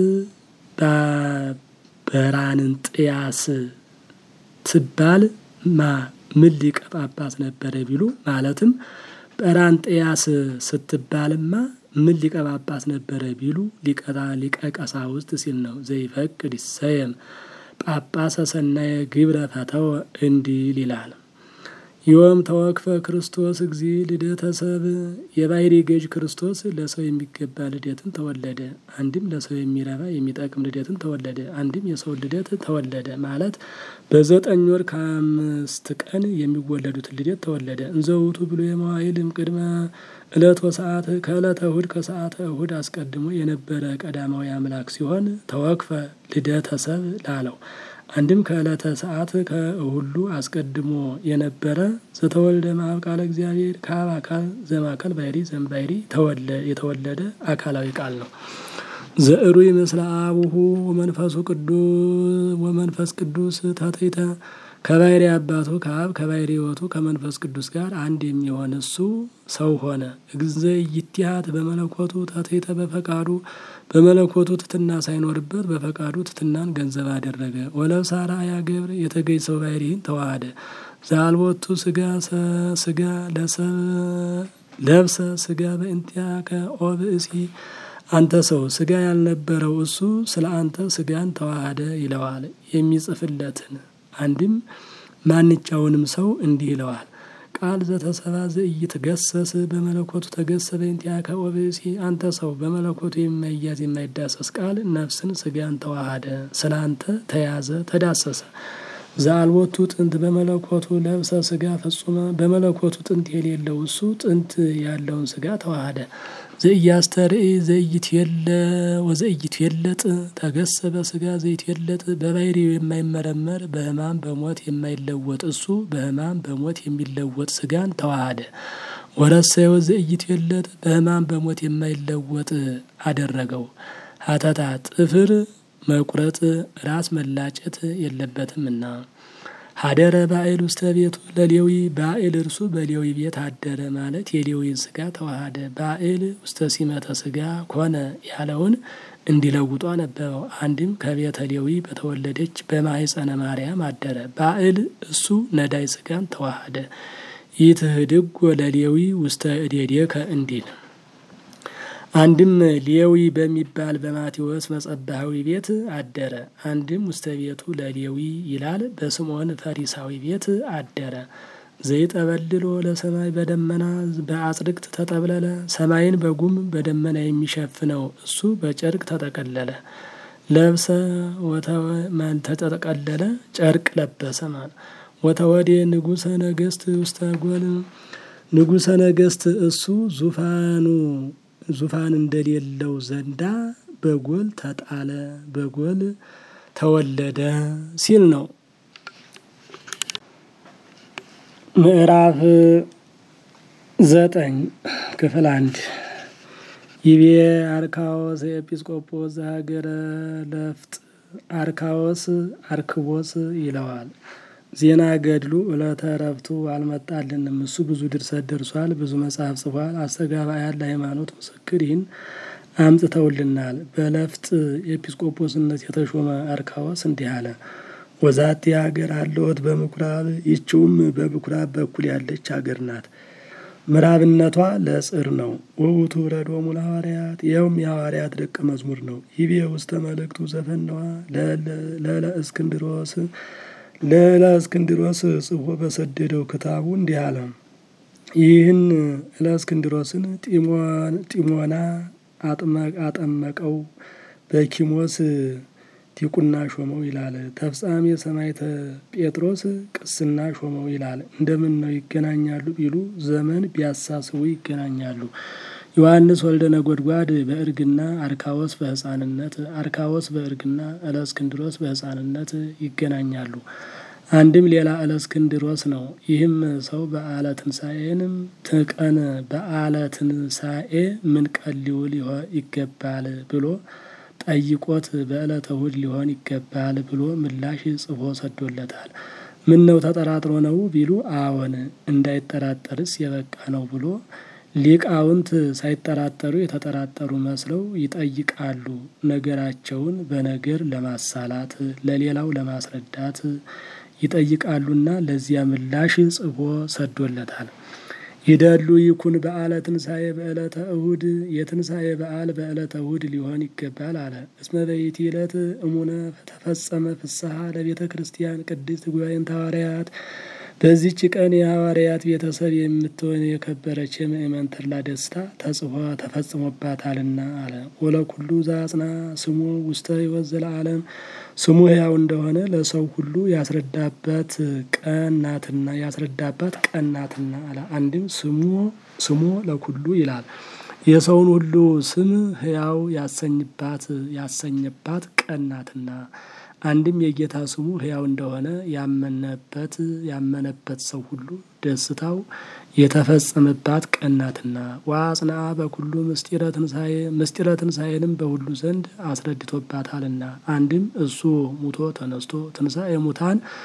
በራንጥያስ ትባል ማ ምን ሊቀ ጳጳስ ነበረ ቢሉ ማለትም ጰራንጥያስ ስትባልማ ምን ሊቀ ጳጳስ ነበረ ቢሉ ሊቀ ሊቀ ቀሳውስት ሲል ነው። ዘይፈቅድ ይሰየም ጳጳሰ ሰናየ ግብረ ፈተወ እንዲል ይላል። ዮም ተወክፈ ክርስቶስ እግዚ ልደተ ሰብ የባህሪ ገዥ ክርስቶስ ለሰው የሚገባ ልደትን ተወለደ። አንድም ለሰው የሚረባ የሚጠቅም ልደትን ተወለደ። አንድም የሰው ልደት ተወለደ ማለት በዘጠኝ ወር ከአምስት ቀን የሚወለዱትን ልደት ተወለደ። እንዘ ውእቱ ብሎ የመዋይልም ቅድመ ዕለት ወሰዓት ከዕለተ እሁድ ከሰዓተ እሁድ አስቀድሞ የነበረ ቀዳማዊ አምላክ ሲሆን ተወክፈ ልደተ ሰብ ላለው አንድም ከዕለተ ሰዓት ከሁሉ አስቀድሞ የነበረ ዘተወልደ እምአብ ቃለ እግዚአብሔር ከአብ አካል ዘማካል ባሕሪ ዘእምባሕሪ የተወለደ አካላዊ ቃል ነው። ዘዕሩይ ምስለ አቡሁ ወመንፈሱ ቅዱስ ወመንፈስ ቅዱስ ተትሕተ ከባሕሪ አባቱ ከአብ ከባሕሪ ሕይወቱ ከመንፈስ ቅዱስ ጋር አንድ የሚሆን እሱ ሰው ሆነ። እግዘ ይትሃት በመለኮቱ ተቴተ በፈቃዱ በመለኮቱ ትትና ሳይኖርበት በፈቃዱ ትትናን ገንዘብ አደረገ። ወለብሰ አርአያ ገብር የተገኝ ሰው ባሕሪን ተዋሃደ። ዘአልቦቱ ስጋ ስጋ ለሰብ ለብሰ ስጋ በእንቲአከ ኦ ብእሲ አንተ ሰው ስጋ ያልነበረው እሱ ስለ አንተ ስጋን ተዋሃደ ይለዋል የሚጽፍለትን አንድም ማንኛውንም ሰው እንዲህ ይለዋል። ቃል ዘተሰባ ዘኢይትገሰስ በመለኮቱ ተገሰ በእንቲአከ ኦ ብእሲ አንተ ሰው በመለኮቱ የማይያዝ የማይዳሰስ ቃል ነፍስን ስጋን ተዋሃደ ስለ አንተ ተያዘ ተዳሰሰ። ዘአልቦቱ ጥንት በመለኮቱ ለብሰ ስጋ ፈጹመ በመለኮቱ ጥንት የሌለው እሱ ጥንት ያለውን ስጋ ተዋሃደ። ዘኢያስተርኢ ዘይትየለ ወዘኢይትየለጥ ተገሰበ ስጋ ዘይትየለጥ በባሕሪው የማይመረመር በሕማም በሞት የማይለወጥ እሱ በሕማም በሞት የሚለወጥ ስጋን ተዋሃደ። ወረሰዮ ዘኢይትየለጥ በሕማም በሞት የማይለወጥ አደረገው። ሀተታ ጥፍር መቁረጥ ራስ መላጨት የለበትምና። ሀደረ ባዕል ውስተ ቤቱ ለሌዊ ባዕል እርሱ በሌዊ ቤት አደረ ማለት የሌዊን ስጋ ተዋሃደ። ባዕል ውስተ ሲመተ ስጋ ኮነ ያለውን እንዲለውጡ አነበበው። አንድም ከቤተ ሌዊ በተወለደች በማኅፀነ ማርያም አደረ። ባዕል እሱ ነዳይ ስጋን ተዋሃደ። ኢትህድጎ ለሌዊ ውስተ እዴዴከ እንዲል አንድም ሌዊ በሚባል በማቴዎስ መጸባሃዊ ቤት አደረ። አንድም ውስተ ቤቱ ለሌዊ ይላል በስምዖን ፈሪሳዊ ቤት አደረ። ዘይጠበልሎ ለሰማይ በደመና በአጽድቅት ተጠብለለ ሰማይን በጉም በደመና የሚሸፍነው እሱ በጨርቅ ተጠቀለለ። ለብሰ ተጠቀለለ ጨርቅ ለበሰ ማለት ወተወዴ ንጉሰ ነገስት ውስተ ጎል ንጉሰ ነገስት እሱ ዙፋኑ ዙፋን እንደሌለው ዘንዳ በጎል ተጣለ በጎል ተወለደ ሲል ነው። ምዕራፍ ዘጠኝ ክፍል አንድ ይቤ አርካዎስ ኤጲስቆጶስ ዘሀገረ ለፍጥ አርካዎስ አርክቦስ ይለዋል። ዜና ገድሉ ዕለተ ዕረፍቱ አልመጣልንም። እሱ ብዙ ድርሰት ደርሷል፣ ብዙ መጽሐፍ ጽፏል። አስተጋባያን ለሃይማኖት ምስክር ይህን አምጥተውልናል። በለፍጥ ኤጲስቆጶስነት የተሾመ አርካዎስ እንዲህ አለ። ወዛቴ ሀገር አለወት በምኩራብ ይችውም በምኩራብ በኩል ያለች ሀገር ናት። ምዕራብነቷ ለጽር ነው። ወውቱ ረዶሙ ለሐዋርያት ይኸውም የሐዋርያት ደቀ መዝሙር ነው። ይቤ ውስተ መልእክቱ ዘፈነዋ ለለ እስክንድሮስ ለለ እስክንድሮስ ጽፎ በሰደደው ክታቡ እንዲህ አለ። ይህን ለእስክንድሮስን ጢሞና አጠመቀው በኪሞስ ዲቁና ሾመው ይላል። ተፍጻሜ ሰማዕተ ጴጥሮስ ቅስና ሾመው ይላል። እንደምን ነው ይገናኛሉ ቢሉ ዘመን ቢያሳስቡ ይገናኛሉ። ዮሐንስ ወልደ ነጎድጓድ በእርግና አርካዎስ በሕፃንነት አርካዎስ በእርግና እለእስክንድሮስ በሕፃንነት ይገናኛሉ። አንድም ሌላ እለእስክንድሮስ ነው። ይህም ሰው በዓለ ትንሣኤንም ትቀን በዓለ ትንሣኤ ምን ቀን ሊውል ይገባል ብሎ ጠይቆት በዕለተ እሑድ ሊሆን ይገባል ብሎ ምላሽ ጽፎ ሰዶለታል። ምን ነው ተጠራጥሮ ነው ቢሉ አዎን እንዳይጠራጠርስ የበቃ ነው ብሎ ሊቃውንት ሳይጠራጠሩ የተጠራጠሩ መስለው ይጠይቃሉ። ነገራቸውን በነገር ለማሳላት ለሌላው ለማስረዳት ይጠይቃሉና ለዚያ ምላሽ ጽፎ ሰዶለታል። ይደሉ ይኩን በዓለ ትንሣኤ በዕለተ እሁድ የትንሣኤ በዓል በዕለተ እሁድ ሊሆን ይገባል አለ። እስመ በይቲ ዕለት እሙነ ተፈጸመ ፍስሐ ለቤተ ክርስቲያን ቅድስት ጉባኤንተ ሐዋርያት በዚህች ቀን የሐዋርያት ቤተሰብ የምትሆን የከበረች የምእመን ተድላ ደስታ ተጽፎ ተፈጽሞባታልና አለ። ወለኩሉ ዘአጽና ስሙ ውስተ ሕይወት ዘለዓለም ስሙ ሕያው እንደሆነ ለሰው ሁሉ ያስረዳባት ቀን ናትና ያስረዳባት ቀን ናትና አለ። አንድም ስሙ ስሙ ለኩሉ ይላል። የሰውን ሁሉ ስም ሕያው ያሰኝባት ያሰኘባት ቀን ናትና አንድም የጌታ ስሙ ሕያው እንደሆነ ያመነበት ያመነበት ሰው ሁሉ ደስታው የተፈጸመባት ቀን ናትና ወአጽንዓ በኩሉ ምስጢረ ትንሣኤ ምስጢረ ትንሣኤንም በሁሉ ዘንድ አስረድቶባታልና አንድም እሱ ሙቶ ተነስቶ ትንሣኤ ሙታን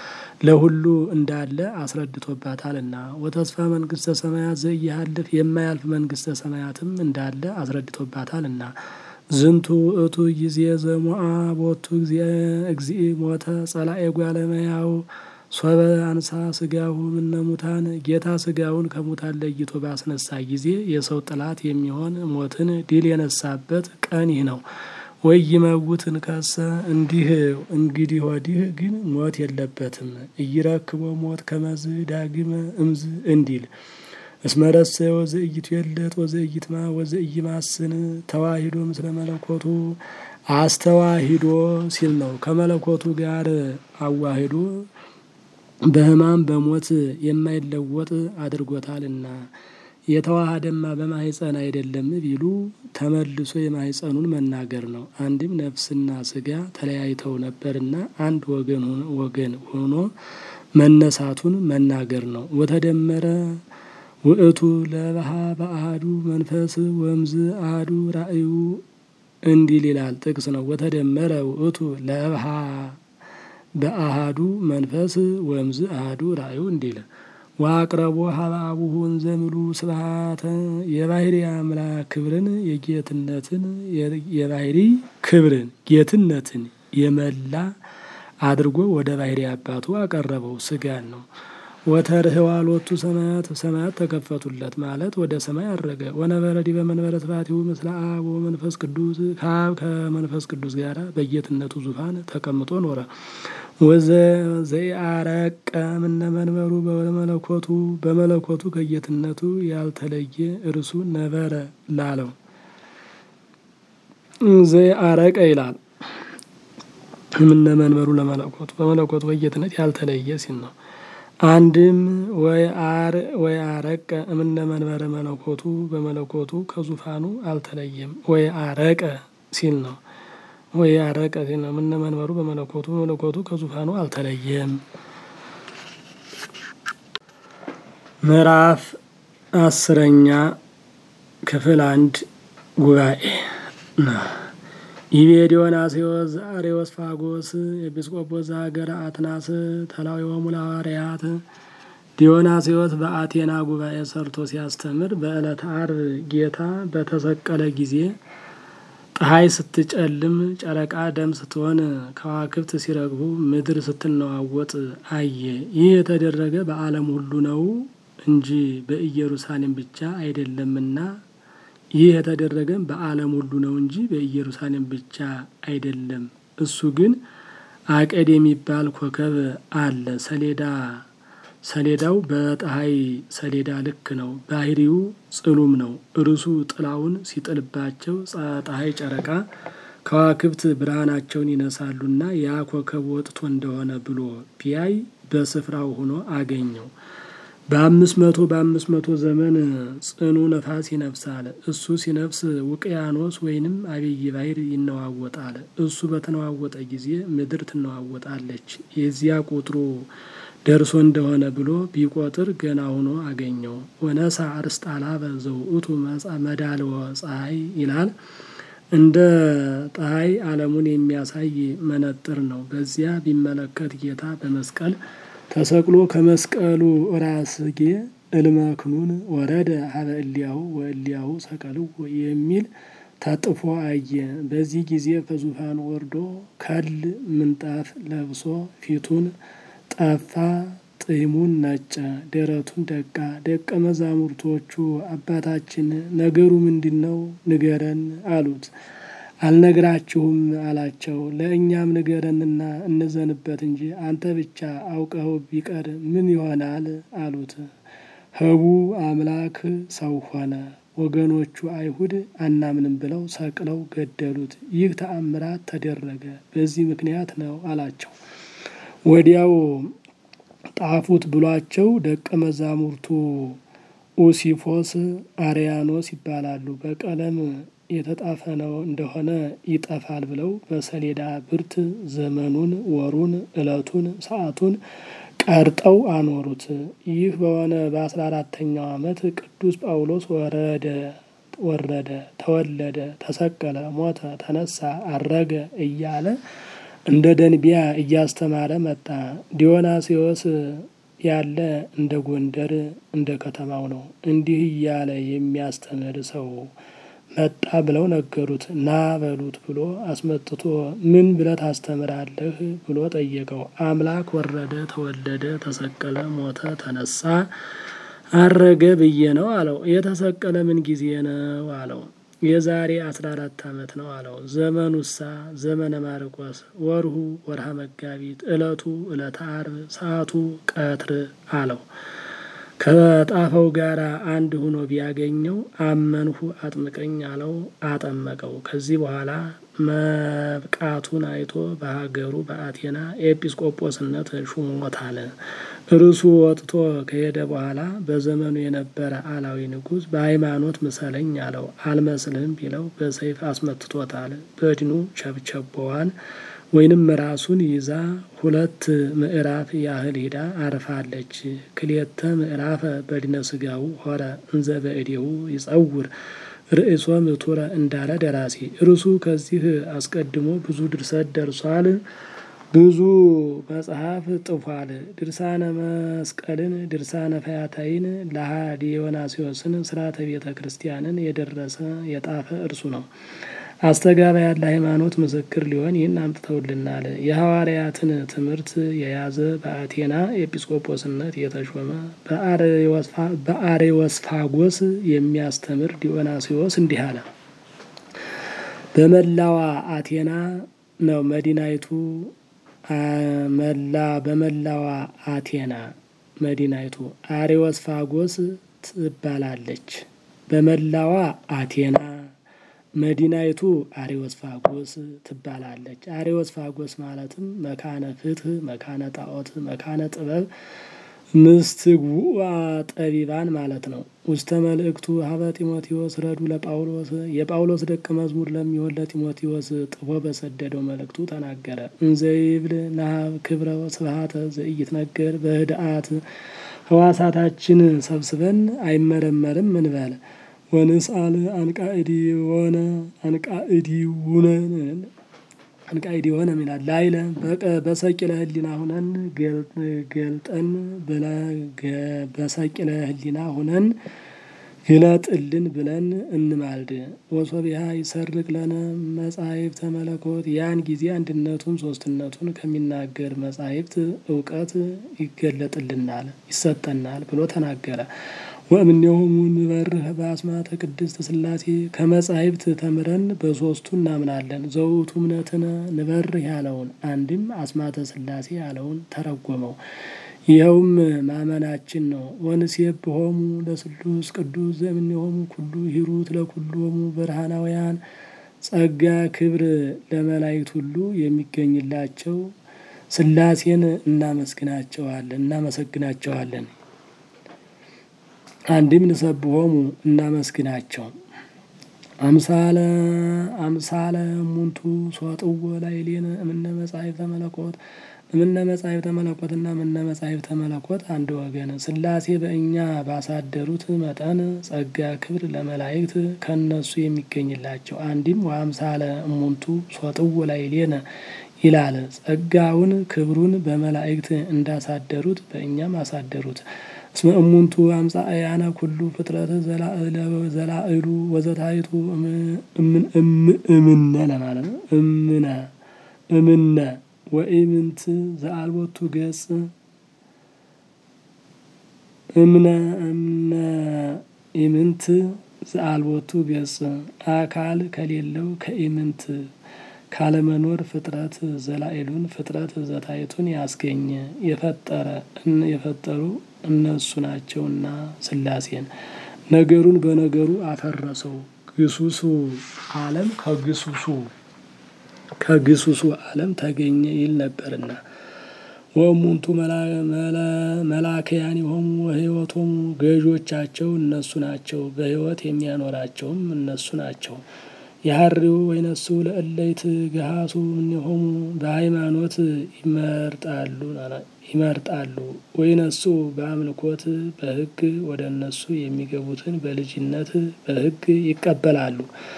ለሁሉ እንዳለ አስረድቶባታልና ወተስፋ መንግስተ ሰማያት ዘኢያሃልፍ የማያልፍ መንግስተ ሰማያትም እንዳለ አስረድቶባታልና ዝንቱ እቱ ጊዜ ዘሞአ ቦቱ እግዚእ ሞተ ጸላኤ ጓለ እመሕያው ሶበ አንሳ ስጋሁ እምነ ሙታን ጌታ ስጋውን ከሙታን ለይቶ ባስነሳ ጊዜ የሰው ጥላት የሚሆን ሞትን ድል የነሳበት ቀን ይህ ነው። ወይ ይመውትን ከሰ እንዲህ እንግዲህ ወዲህ ግን ሞት የለበትም። እይረክቦ ሞት ከመዝ ዳግመ እምዝ እንዲል እስመረሰ ወዘእይቱ የለት ወዘእይትማ ወዘእይማስን ተዋሂዶ ምስለ መለኮቱ አስተዋሂዶ ሲል ነው። ከመለኮቱ ጋር አዋሂዶ በሕማም በሞት የማይለወጥ አድርጎታልና የተዋሃደማ በማህፀን አይደለም ቢሉ ተመልሶ የማህፀኑን መናገር ነው። አንድም ነፍስና ስጋ ተለያይተው ነበርና አንድ ወገን ወገን ሆኖ መነሳቱን መናገር ነው። ወተደመረ ውእቱ ለባሃ በአሃዱ መንፈስ ወምዝ አሃዱ ራእዩ እንዲል ይላል ጥቅስ ነው። ወተደመረ ውእቱ ለባሃ በአሃዱ መንፈስ ወምዝ አሃዱ ራእዩ እንዲል ዋቅረቦ ሀበ አቡሁ እንዘ ምሉ ስብሐተ የባህሪ አምላክ ክብርን የጌትነትን የባህሪ ክብርን ጌትነትን የመላ አድርጎ ወደ ባህሪ አባቱ አቀረበው። ስጋን ነው። ወተርህዋ ሎቱ ሰማያት ሰማያት ተከፈቱለት ማለት ወደ ሰማይ አረገ። ወነበረ ዲበ መንበረ ስብሐቲሁ ምስለ አብ ወመንፈስ ቅዱስ ከአብ ከመንፈስ ቅዱስ ጋር በጌትነቱ ዙፋን ተቀምጦ ኖረ። ወዘ ዘአረቀ እምነ መንበሩ በመለኮቱ በመለኮቱ ከጌትነቱ ያልተለየ እርሱ ነበረ ላለው ዘአረቀ ይላል። እምነ መንበሩ ለመለኮቱ በመለኮቱ ከጌትነት ያልተለየ ሲል ነው። አንድም ወይ አረቀ እምነ መንበረ መለኮቱ በመለኮቱ ከዙፋኑ አልተለየም። ወይ አረቀ ሲል ነው። ወይ አረቀ ሲል ነው። እምነ መንበሩ በመለኮቱ በመለኮቱ ከዙፋኑ አልተለየም። ምዕራፍ አስረኛ ክፍል አንድ ጉባኤ ነው። ይቤ ዲዮናስዮስ አሬዎስፋጎስ ኤጲስቆጶስ ዘሀገረ አትናስ ተላዊሆሙ ለሐዋርያት ዲዮናስዮስ በአቴና ጉባኤ ሰርቶ ሲያስተምር በዕለተ ዓርብ ጌታ በተሰቀለ ጊዜ ፀሐይ ስትጨልም፣ ጨረቃ ደም ስትሆን፣ ከዋክብት ሲረግፉ፣ ምድር ስትነዋወጥ አየ። ይህ የተደረገ በዓለም ሁሉ ነው እንጂ በኢየሩሳሌም ብቻ አይደለምና ይህ የተደረገም በዓለም ሁሉ ነው እንጂ በኢየሩሳሌም ብቻ አይደለም። እሱ ግን አቀድ የሚባል ኮከብ አለ። ሰሌዳ ሰሌዳው በፀሐይ ሰሌዳ ልክ ነው። ባህሪው ጽሉም ነው። እርሱ ጥላውን ሲጥልባቸው ፀሐይ፣ ጨረቃ፣ ከዋክብት ብርሃናቸውን ይነሳሉና ያ ኮከብ ወጥቶ እንደሆነ ብሎ ቢያይ በስፍራው ሆኖ አገኘው። በአምስት መቶ በአምስት መቶ ዘመን ጽኑ ነፋስ ይነፍሳል። እሱ ሲነፍስ ውቅያኖስ ወይንም አብይ ባህር ይነዋወጣል። እሱ በተነዋወጠ ጊዜ ምድር ትነዋወጣለች። የዚያ ቁጥሩ ደርሶ እንደሆነ ብሎ ቢቆጥር ገና ሆኖ አገኘው። ወነሳ አርስጣላበ ዘውእቱ መዳልወ ፀሐይ ይላል። እንደ ፀሐይ ዓለሙን የሚያሳይ መነጥር ነው። በዚያ ቢመለከት ጌታ በመስቀል ተሰቅሎ ከመስቀሉ ራስጌ እልመክኑን ወረደ ሀበ እሊያሁ ወእሊያሁ ሰቀልው የሚል ተጥፎ አየ። በዚህ ጊዜ ከዙፋን ወርዶ ከል ምንጣፍ ለብሶ ፊቱን ጠፋ፣ ጢሙን ነጨ፣ ደረቱን ደቃ። ደቀ መዛሙርቶቹ አባታችን ነገሩ ምንድን ነው? ንገረን አሉት። አልነግራችሁም አላቸው። ለእኛም ንገረንና እንዘንበት እንጂ አንተ ብቻ አውቀው ቢቀር ምን ይሆናል አሉት። ህቡ አምላክ ሰው ሆነ። ወገኖቹ አይሁድ አናምንም ብለው ሰቅለው ገደሉት። ይህ ተአምራት ተደረገ በዚህ ምክንያት ነው አላቸው። ወዲያው ጣፉት ብሏቸው ደቀ መዛሙርቱ ኡሲፎስ፣ አርያኖስ ይባላሉ። በቀለም የተጣፈ ነው እንደሆነ ይጠፋል ብለው በሰሌዳ ብርት ዘመኑን፣ ወሩን፣ ዕለቱን፣ ሰዓቱን ቀርጠው አኖሩት። ይህ በሆነ በአስራ አራተኛው ዓመት ቅዱስ ጳውሎስ ወረደ ወረደ፣ ተወለደ፣ ተሰቀለ፣ ሞተ፣ ተነሳ፣ አረገ እያለ እንደ ደንቢያ እያስተማረ መጣ። ዲዮናስዮስ ያለ እንደ ጎንደር እንደ ከተማው ነው። እንዲህ እያለ የሚያስተምር ሰው መጣ ብለው ነገሩት። ና በሉት ብሎ አስመጥቶ ምን ብለህ ታስተምራለህ ብሎ ጠየቀው። አምላክ ወረደ፣ ተወለደ፣ ተሰቀለ፣ ሞተ፣ ተነሳ፣ አረገ ብዬ ነው አለው። የተሰቀለ ምን ጊዜ ነው አለው። የዛሬ አስራ አራት ዓመት ነው አለው። ዘመኑሳ ዘመነ ማርቆስ፣ ወርሁ ወርሃ መጋቢት፣ እለቱ እለተ አርብ፣ ሰዓቱ ቀትር አለው። ከጣፈው ጋር አንድ ሆኖ ቢያገኘው አመንሁ አጥምቀኝ አለው። አጠመቀው። ከዚህ በኋላ መብቃቱን አይቶ በሀገሩ በአቴና ኤጲስቆጶስነት ሹሞታል። እርሱ ወጥቶ ከሄደ በኋላ በዘመኑ የነበረ አላዊ ንጉሥ በሃይማኖት ምሰለኝ አለው። አልመስልህም ቢለው በሰይፍ አስመትቶታል። በድኑ ቸብቸቦዋን ወይንም ራሱን ይዛ ሁለት ምዕራፍ ያህል ሄዳ አርፋለች። ክልኤተ ምዕራፈ በድነ ስጋው ሆረ እንዘ በእዴሁ ይጸውር ርእሶ ምቱረ እንዳለ ደራሲ። እርሱ ከዚህ አስቀድሞ ብዙ ድርሰት ደርሷል። ብዙ መጽሐፍ ጥፏል። ድርሳነ መስቀልን፣ ድርሳነ ፈያታይን፣ ለሃዲዮናስዮስን፣ ስርዓተ ቤተ ክርስቲያንን የደረሰ የጣፈ እርሱ ነው። አስተጋባ ያለ ሃይማኖት ምስክር ሊሆን ይህን አምጥተውልናል። የሐዋርያትን ትምህርት የያዘ በአቴና ኤጲስቆጶስነት የተሾመ በአሬወስፋጎስ የሚያስተምር ዲዮናስዮስ እንዲህ አለ። በመላዋ አቴና ነው መዲናይቱ መላ በመላዋ አቴና መዲናይቱ አሬወስፋጎስ ትባላለች። በመላዋ አቴና መዲናይቱ አሬወስፋጎስ ትባላለች። አሬወስፋጎስ ማለትም መካነ ፍትህ፣ መካነ ጣዖት፣ መካነ ጥበብ ምስትጉዋ ጠቢባን ማለት ነው። ውስተ መልእክቱ ሀበ ጢሞቴዎስ ረዱ ለጳውሎስ የጳውሎስ ደቀ መዝሙር ለሚሆን ለጢሞቴዎስ ጥፎ በሰደደው መልእክቱ ተናገረ። እንዘይብል ናሀብ ክብረ ስብሐተ ዘኢይትነገር በህድአት ህዋሳታችን ሰብስበን አይመረመርም እንበል ወንስአል አንቃእዲ ሆነ አንቃእዲ ውነን አንቃእዲ ሆነ ይላል ላይለ በሰቂለ ህሊና ሁነን ገልጠን በሰቂለ ህሊና ሁነን ግለጥልን ብለን እንማልድ። ወሶቢያ ይሰርቅ ለነ መጻሕፍተ መለኮት ያን ጊዜ አንድነቱን ሶስትነቱን ከሚናገር መጻሕፍት እውቀት ይገለጥልናል ይሰጠናል ብሎ ተናገረ። ወእምኔሆሙ ንበርህ በአስማተ ቅድስት ሥላሴ ከመጻሕፍት ተምረን በሶስቱ እናምናለን። ዘውቱ እምነትነ ንበርህ ያለውን አንድም አስማተ ሥላሴ ያለውን ተረጎመው። ይኸውም ማመናችን ነው። ወንሴብሖሙ ለስሉስ ቅዱስ ዘእምኔሆሙ ኩሉ ሂሩት ለኩሎሙ ብርሃናውያን ጸጋ ክብር ለመላእክት ሁሉ የሚገኝላቸው ሥላሴን እናመስግናቸዋለን እናመሰግናቸዋለን። አንድም ንሰብሖሙ እናመስግናቸው። አምሳለ አምሳለ ሙንቱ ሶጥዎ ላዕሌነ እምነ መጻሕፍተ መለኮት እምነ መጻሕፍተ መለኮትና እምነ መጻሕፍተ መለኮት አንድ ወገን ሥላሴ በእኛ ባሳደሩት መጠን ጸጋ ክብር ለመላእክት ከእነሱ የሚገኝላቸው አንድም ወአምሳለ እሙንቱ ሶጥዎ ላዕሌነ ይላል። ጸጋውን ክብሩን በመላእክት እንዳሳደሩት በእኛም አሳደሩት። እስመ እሙንቱ አምጻእያነ ኩሉ ፍጥረት ዘላእሉ ወዘታይቱ እምነ ለማለት ነው። እምነ እምነ ወኢምንት ዘአልቦቱ ገጽ እምነ እምነ ኢምንት ዘአልቦቱ ገጽ አካል ከሌለው ከኢምንት ካለመኖር ፍጥረት ዘላኢሉን ፍጥረት ዘታይቱን ያስገኘ የፈጠረ የፈጠሩ እነሱ ናቸውና ሥላሴን ነገሩን በነገሩ አፈረሰው። ግሱሱ ዓለም ከግሱሱ ከግሱሱ ዓለም ተገኘ ይል ነበርና ወእሙንቱ መላከያን የሆሙ ወሕይወቶሙ ገዦቻቸው እነሱ ናቸው፣ በሕይወት የሚያኖራቸውም እነሱ ናቸው። የሀሪው ወይነሱ ለእለይት ገሃሱ እምኔሆሙ በሃይማኖት ይመርጣሉ ይመርጣሉ ወይነሱ በአምልኮት በሕግ ወደ እነሱ የሚገቡትን በልጅነት በሕግ ይቀበላሉ።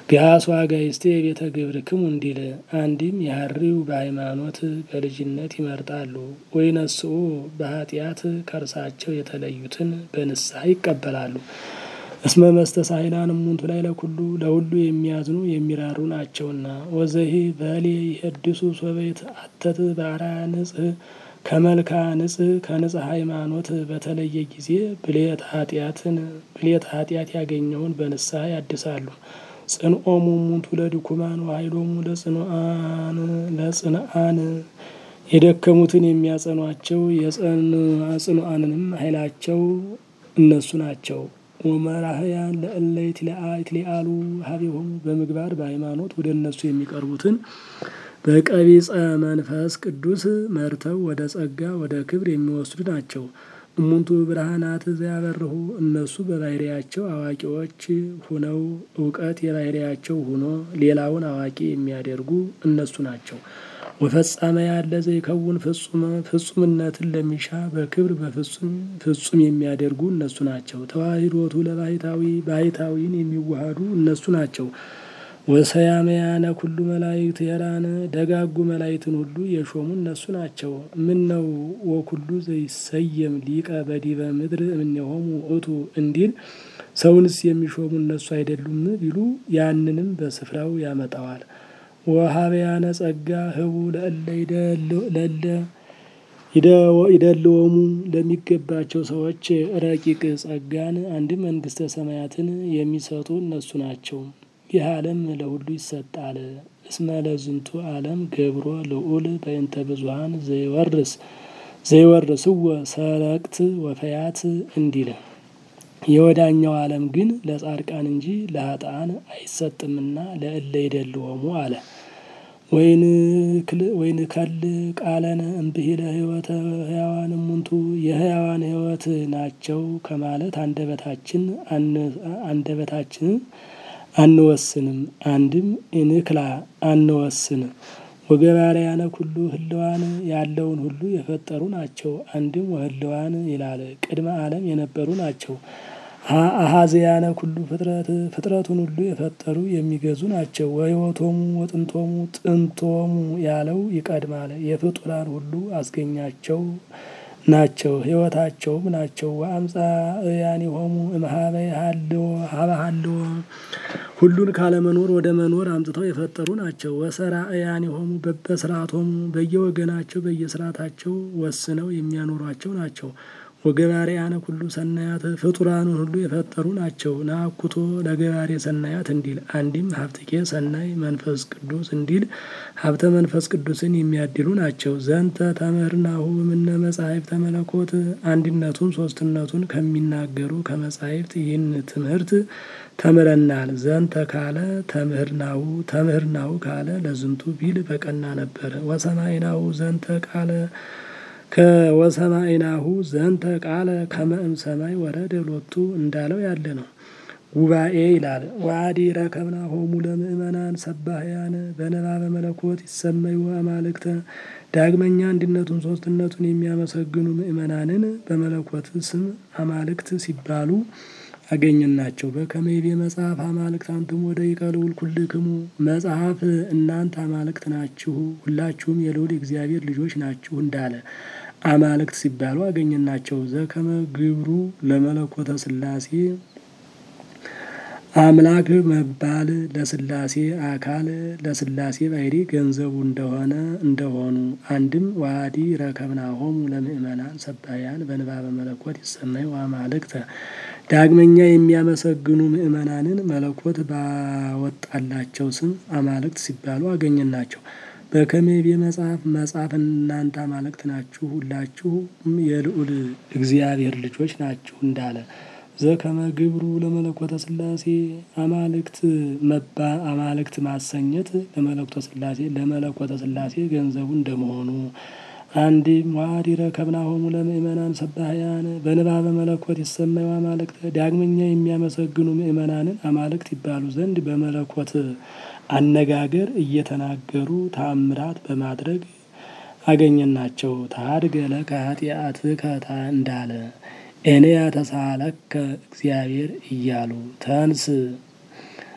ቢያስ ዋጋይስቴ ቤተ ግብርክሙ እንዲል አንድም የሀሪው በሃይማኖት በልጅነት ይመርጣሉ ወይ ነስኡ በኃጢአት ከእርሳቸው የተለዩትን በንስሐ ይቀበላሉ። እስመ መስተሳይላን እሙንቱ ላይ ለኩሉ ለሁሉ የሚያዝኑ የሚራሩ ናቸውና። ወዘሂ በሌ ይሄድሱ ሶቤት አተት በአርአያ ንጽህ ከመልካ ንጽህ ከንጽህ ሃይማኖት በተለየ ጊዜ ብሌት ኃጢአትን ብሌት ኃጢአት ያገኘውን በንስሐ ያድሳሉ። ጽንኦሙ እሙንቱ ለድኩማን ወኃይሎሙ ለጽኑአን ለጽንአን የደከሙትን የሚያጸኗቸው የጽኑአንንም ኃይላቸው እነሱ ናቸው። ወመራህያን ለእለ ይትሊአሉ ሀቢሆሙ በምግባር በሃይማኖት ወደ እነሱ የሚቀርቡትን በቀቢጸ መንፈስ ቅዱስ መርተው ወደ ጸጋ ወደ ክብር የሚወስዱ ናቸው። እሙንቱ ብርሃናት ዘያበርሁ እነሱ በባህሪያቸው አዋቂዎች ሁነው እውቀት የባህሪያቸው ሆኖ ሌላውን አዋቂ የሚያደርጉ እነሱ ናቸው። ወፈጻመ ያለ ዘይከውን ፍጹምነትን ለሚሻ በክብር በፍጹም ፍጹም የሚያደርጉ እነሱ ናቸው። ተዋሂዶቱ ለባሕታዊ ባሕታዊን የሚዋሃዱ እነሱ ናቸው። ወሰያመያነ ኩሉ መላእክት የራነ ደጋጉ መላእክትን ሁሉ የሾሙ እነሱ ናቸው። ምን ነው ወኩሉ ዘይሰየም ሊቀ በዲበ ምድር እምኔሆሙ ውእቱ እንዲል ሰውንስ የሚሾሙ እነሱ አይደሉም ቢሉ ያንንም በስፍራው ያመጣዋል። ወሀበያነ ጸጋ ህቡ ለእለ ለለ ይደልወሙ ለሚገባቸው ሰዎች ረቂቅ ጸጋን አንድም መንግስተ ሰማያትን የሚሰጡ እነሱ ናቸው። ይህ ዓለም ለሁሉ ይሰጣል። እስመ ለዝንቱ ዓለም ገብሮ ልዑል በእንተ ብዙኃን ዘይወርስ ዘይወርስዎ ሰረቅት ወፈያት እንዲል የወዳኛው ዓለም ግን ለጻድቃን እንጂ ለሀጣን አይሰጥምና ለእለ ይደልወሙ አለ። ወይን ከል ቃለነ እምብሂለ ህይወተ ህያዋን እሙንቱ የህያዋን ህይወት ናቸው ከማለት አንደበታችን አንደበታችንን አንወስንም። አንድም እንክላ አንወስንም። ወገባርያነ ኩሉ ህልዋን ያለውን ሁሉ የፈጠሩ ናቸው። አንድም ወህልዋን ይላል ቅድመ ዓለም የነበሩ ናቸው። አሀዝያነ ኩሉ ፍጥረት ፍጥረቱን ሁሉ የፈጠሩ የሚገዙ ናቸው። ወህይወቶሙ ወጥንቶሙ ጥንቶሙ ያለው ይቀድማል። የፍጡራን ሁሉ አስገኛቸው ናቸው ህይወታቸውም ናቸው። ወአምጻእያኒሆሙ እምኀበ ሀልዎ ሀበ ሀልዎ ሁሉን ካለመኖር ወደ መኖር አምጥተው የፈጠሩ ናቸው። ወሰራእያኒሆሙ በበስርዓቶሙ በየወገናቸው በየስርዓታቸው ወስነው የሚያኖሯቸው ናቸው። ወገባርያነ ኩሉ ሰናያት ፍጡራኑን ሁሉ የፈጠሩ ናቸው። ናኩቶ ለገባሬ ሰናያት እንዲል አንድም ሀብትኬ ሰናይ መንፈስ ቅዱስ እንዲል ሀብተ መንፈስ ቅዱስን የሚያድሉ ናቸው። ዘንተ ተምህርናሁ እምነ መጻሕፍተ መለኮት አንድነቱን ሶስትነቱን ከሚናገሩ ከመጻሕፍት ይህን ትምህርት ተምረናል። ዘንተ ካለ ተምህርናሁ ተምህርናሁ ካለ ለዝንቱ ቢል በቀና ነበር። ወሰማይናሁ ዘንተ ቃለ ከወሰማይናሁ ዘንተ ቃለ ከመእም ሰማይ ወረደ ሎቱ እንዳለው ያለ ነው። ጉባኤ ይላል። ወአዲ ረከብናሆሙ ለምእመናን ሰባህያን በንባበ መለኮት ይሰመዩ አማልክተ ዳግመኛ አንድነቱን ሶስትነቱን የሚያመሰግኑ ምእመናንን በመለኮት ስም አማልክት ሲባሉ አገኘናቸው። በከመ ይቤ መጽሐፍ አማልክት አንትሙ ወደቂቀ ልዑል ኩልክሙ መጽሐፍ እናንተ አማልክት ናችሁ ሁላችሁም የልዑል እግዚአብሔር ልጆች ናችሁ እንዳለ አማልክት ሲባሉ አገኘናቸው። ዘከመ ግብሩ ለመለኮተ ስላሴ አምላክ መባል ለስላሴ አካል ለስላሴ ባሕሪ ገንዘቡ እንደሆነ እንደሆኑ አንድም ዋዲ ረከብናሆሙ ለምእመናን ሰባያን በንባበ መለኮት ይሰመዩ አማልክተ ዳግመኛ የሚያመሰግኑ ምእመናንን መለኮት ባወጣላቸው ስም አማልክት ሲባሉ አገኘናቸው። በከመ ይቤ መጽሐፍ መጽሐፍ እናንተ አማልክት ናችሁ ሁላችሁም የልዑል እግዚአብሔር ልጆች ናችሁ እንዳለ ዘከመ ግብሩ ለመለኮተ ስላሴ አማልክት መባ አማልክት ማሰኘት ለመለኮተ ስላሴ ለመለኮተ ስላሴ ገንዘቡ እንደመሆኑ አንድም ዋዲ ረከብናሆሙ ለምእመናን ሰባህያን በንባበ መለኮት ይሰመዩ አማልክት ዳግመኛ የሚያመሰግኑ ምእመናንን አማልክት ይባሉ ዘንድ በመለኮት አነጋገር እየተናገሩ ተአምራት በማድረግ አገኘናቸው። ታድገ ለከ ኃጢአትከ እንዳለ እኔ ተሳለከ እግዚአብሔር እያሉ ተንስ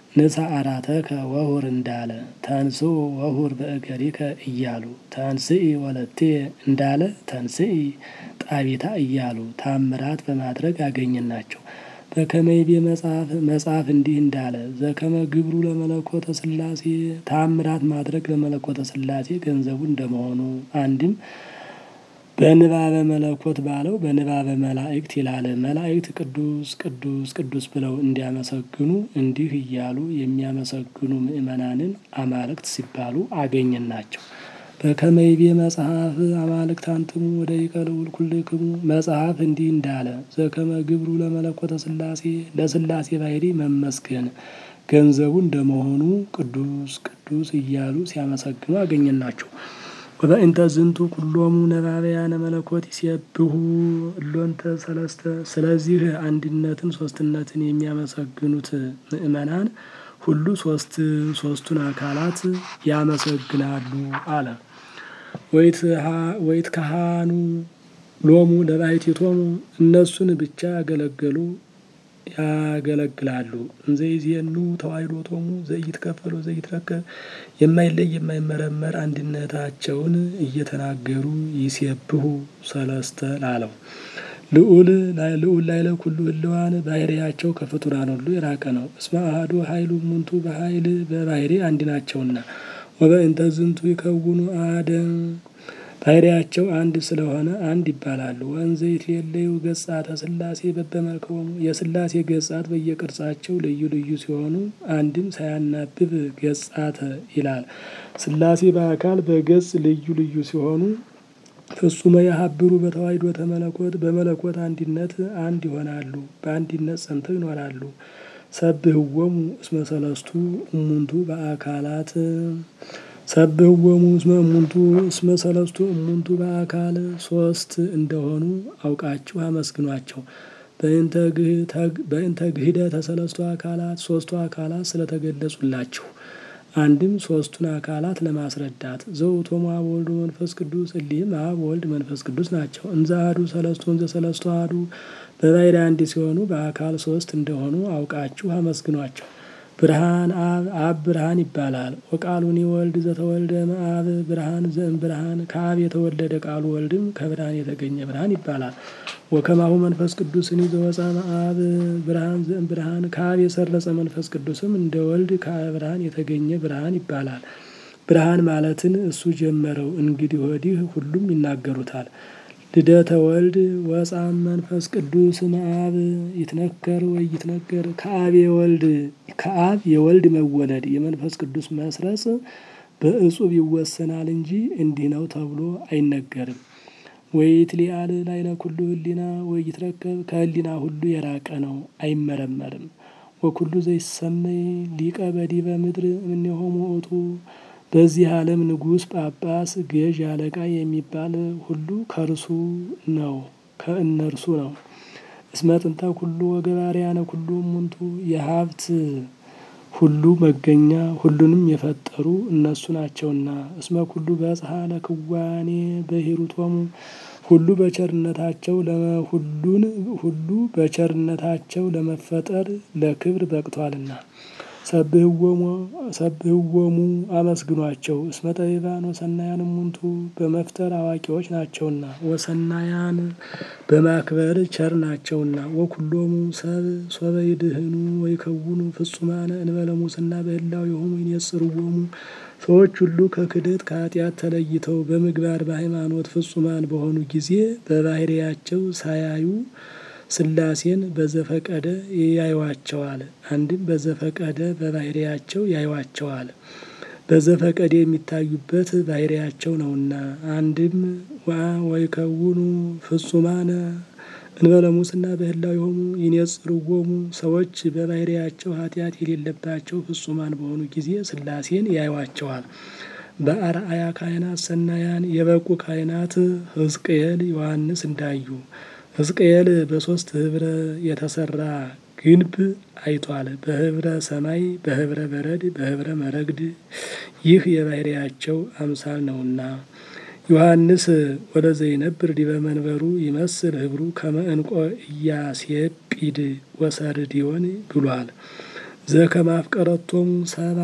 ንሳ አራተከ ወሁር እንዳለ ተንስኡ ወሁር በእገሪከ እያሉ ተንስኢ ወለቴ እንዳለ ተንስኢ ጣቢታ እያሉ ታምራት በማድረግ አገኘናቸው። በከመይቤ መጽሐፍ መጽሐፍ እንዲህ እንዳለ ዘከመ ግብሩ ለመለኮተ ሥላሴ ታምራት ማድረግ ለመለኮተ ሥላሴ ገንዘቡ እንደመሆኑ አንድም በንባበ መለኮት ባለው በንባበ መላእክት ይላል። መላእክት ቅዱስ ቅዱስ ቅዱስ ብለው እንዲያመሰግኑ እንዲህ እያሉ የሚያመሰግኑ ምእመናንን አማልክት ሲባሉ አገኘናቸው። በከመይቤ መጽሐፍ አማልክት አንትሙ ወደ ይቀልውል ኩልክሙ መጽሐፍ እንዲህ እንዳለ ዘከመ ግብሩ ለመለኮተ ሥላሴ ለሥላሴ ባሕሪ መመስገን ገንዘቡ እንደመሆኑ ቅዱስ ቅዱስ እያሉ ሲያመሰግኑ አገኘናቸው። ወበእንተ ዝንቱ ኩሎሙ ነባበያነ መለኮት ይሴብሑ እሎንተ ሰለስተ ስለዚህ አንድነትን ሶስትነትን የሚያመሰግኑት ምእመናን ሁሉ ሶስት ሶስቱን አካላት ያመሰግናሉ አለ። ወይት ካህኑ ሎሙ ለባሕቲቶሙ እነሱን ብቻ ያገለገሉ ያገለግላሉ። እንዘይዜኑ ተዋሕዶቶሙ ዘይትከፈል ወዘይትረከብ የማይለይ የማይመረመር አንድነታቸውን እየተናገሩ ይሴብሑ ሰለስተ ላለው ልዑል ልዑል ላይለ ኩሉ ህልዋን ባሕርያቸው ከፍጡራን ሁሉ የራቀ ነው። እስመ አሐዱ ኃይሉ እሙንቱ በኃይል በባሕሪ አንድ ናቸውና ወበእንተ ዝንቱ ይከውኑ አሐደ ባሕርያቸው አንድ ስለሆነ አንድ ይባላሉ። ወንዘ ይትሌለዩ ገጻተ ሥላሴ በበመልክዖሙ የሥላሴ ገጻት በየቅርጻቸው ልዩ ልዩ ሲሆኑ አንድም ሳያናብብ ገጻተ ይላል። ሥላሴ በአካል በገጽ ልዩ ልዩ ሲሆኑ ፍጹመ የሀብሩ በተዋሕዶተ መለኮት በመለኮት አንድነት አንድ ይሆናሉ፣ በአንድነት ጸንተው ይኖራሉ። ሰብህዎሙ እስመ ሰለስቱ እሙንቱ በአካላት ሰብህዎሙ እስመ እሙንቱ እስመ ሰለስቱ እሙንቱ በአካል ሶስት እንደሆኑ አውቃችሁ አመስግኗቸው። በእንተ ግህደተ ሰለስቱ አካላት ሶስቱ አካላት ስለተገለጹላችሁ አንድም ሶስቱን አካላት ለማስረዳት ዘውእቶሙ አብ ወልድ መንፈስ ቅዱስ እሊህም አብ ወልድ መንፈስ ቅዱስ ናቸው። እንዘ አሐዱ ሰለስቱ እንዘ ሰለስቱ አሐዱ በባሕርይ አንድ ሲሆኑ በአካል ሶስት እንደሆኑ አውቃችሁ አመስግኗቸው። ብርሃን አብ አብ ብርሃን ይባላል። ወቃሉኒ ወልድ ዘተወልደ እምአብ ብርሃን ዘእም ብርሃን ከአብ የተወለደ ቃሉ ወልድም ከብርሃን የተገኘ ብርሃን ይባላል። ወከማሁ መንፈስ ቅዱስኒ ዘወፃ እምአብ ብርሃን ዘእም ብርሃን ከአብ የሰረጸ መንፈስ ቅዱስም እንደ ወልድ ከብርሃን የተገኘ ብርሃን ይባላል። ብርሃን ማለትን እሱ ጀመረው፣ እንግዲህ ወዲህ ሁሉም ይናገሩታል። ልደተ ወልድ ወፃም መንፈስ ቅዱስ እምአብ ይትነከር ወይ ይትነገር ከአብ የወልድ ከአብ የወልድ መወለድ የመንፈስ ቅዱስ መስረጽ በእጹብ ይወሰናል እንጂ እንዲህ ነው ተብሎ አይነገርም። ወይትሊአል ላዕለ ኩሉ ህሊና ወይትረከብ ከህሊና ሁሉ የራቀ ነው፣ አይመረመርም። ወኩሉ ዘይሰመይ ሊቀ በዲበ ምድር እምኔሆሙ ውእቱ በዚህ ዓለም ንጉሥ፣ ጳጳስ፣ ገዥ፣ አለቃ የሚባል ሁሉ ከእርሱ ነው ከእነርሱ ነው። እስመ ጥንተ ኩሉ ወገባርያነ ኩሉ እሙንቱ የሀብት ሁሉ መገኛ ሁሉንም የፈጠሩ እነሱ ናቸውና። እስመ ኩሉ በጽሐ ለክዋኔ በሂሩቶሙ ሁሉ በቸርነታቸው ሁሉን ሁሉ በቸርነታቸው ለመፈጠር ለክብር በቅቷልና። ሰብህዎሙ አመስግኗቸው። እስመ ጠቢባን ወሰናያን እሙንቱ በመፍጠር አዋቂዎች ናቸውና፣ ወሰናያን በማክበር ቸር ናቸውና። ወኩሎሙ ሰብ ሶበ ይድህኑ ወይከውኑ ፍጹማነ እንበለ ሙስና በህላዌሆሙ ይኔጽርዎሙ ሰዎች ሁሉ ከክደት ከኃጢአት ተለይተው በምግባር በሃይማኖት ፍጹማን በሆኑ ጊዜ በባሕርያቸው ሳያዩ ሥላሴን በዘፈቀደ ያዩዋቸዋል። አንድም በዘፈቀደ በባሕርያቸው ያዩዋቸዋል። በዘፈቀደ የሚታዩበት ባሕርያቸው ነውና። አንድም ወይከውኑ ፍጹማነ እንበለ ሙስና በህላዌሆሙ ይኔጽርዎሙ ሰዎች በባሕርያቸው ኃጢአት የሌለባቸው ፍጹማን በሆኑ ጊዜ ሥላሴን ያዩዋቸዋል። በአርአያ ካህናት ሰናያን የበቁ ካህናት ሕዝቅኤል፣ ዮሐንስ እንዳዩ ሕዝቅኤል በሶስት ህብረ የተሰራ ግንብ አይቷል። በህብረ ሰማይ፣ በህብረ በረድ፣ በህብረ መረግድ ይህ የባሕርያቸው አምሳል ነውና። ዮሐንስ ወለዘይነብር ዲበ መንበሩ ይመስል ህብሩ ከመ ዕንቆ ኢያሴጲድ ወሰርድዮን ብሏል። ዘከመ አፍቀረቶሙ ሰባ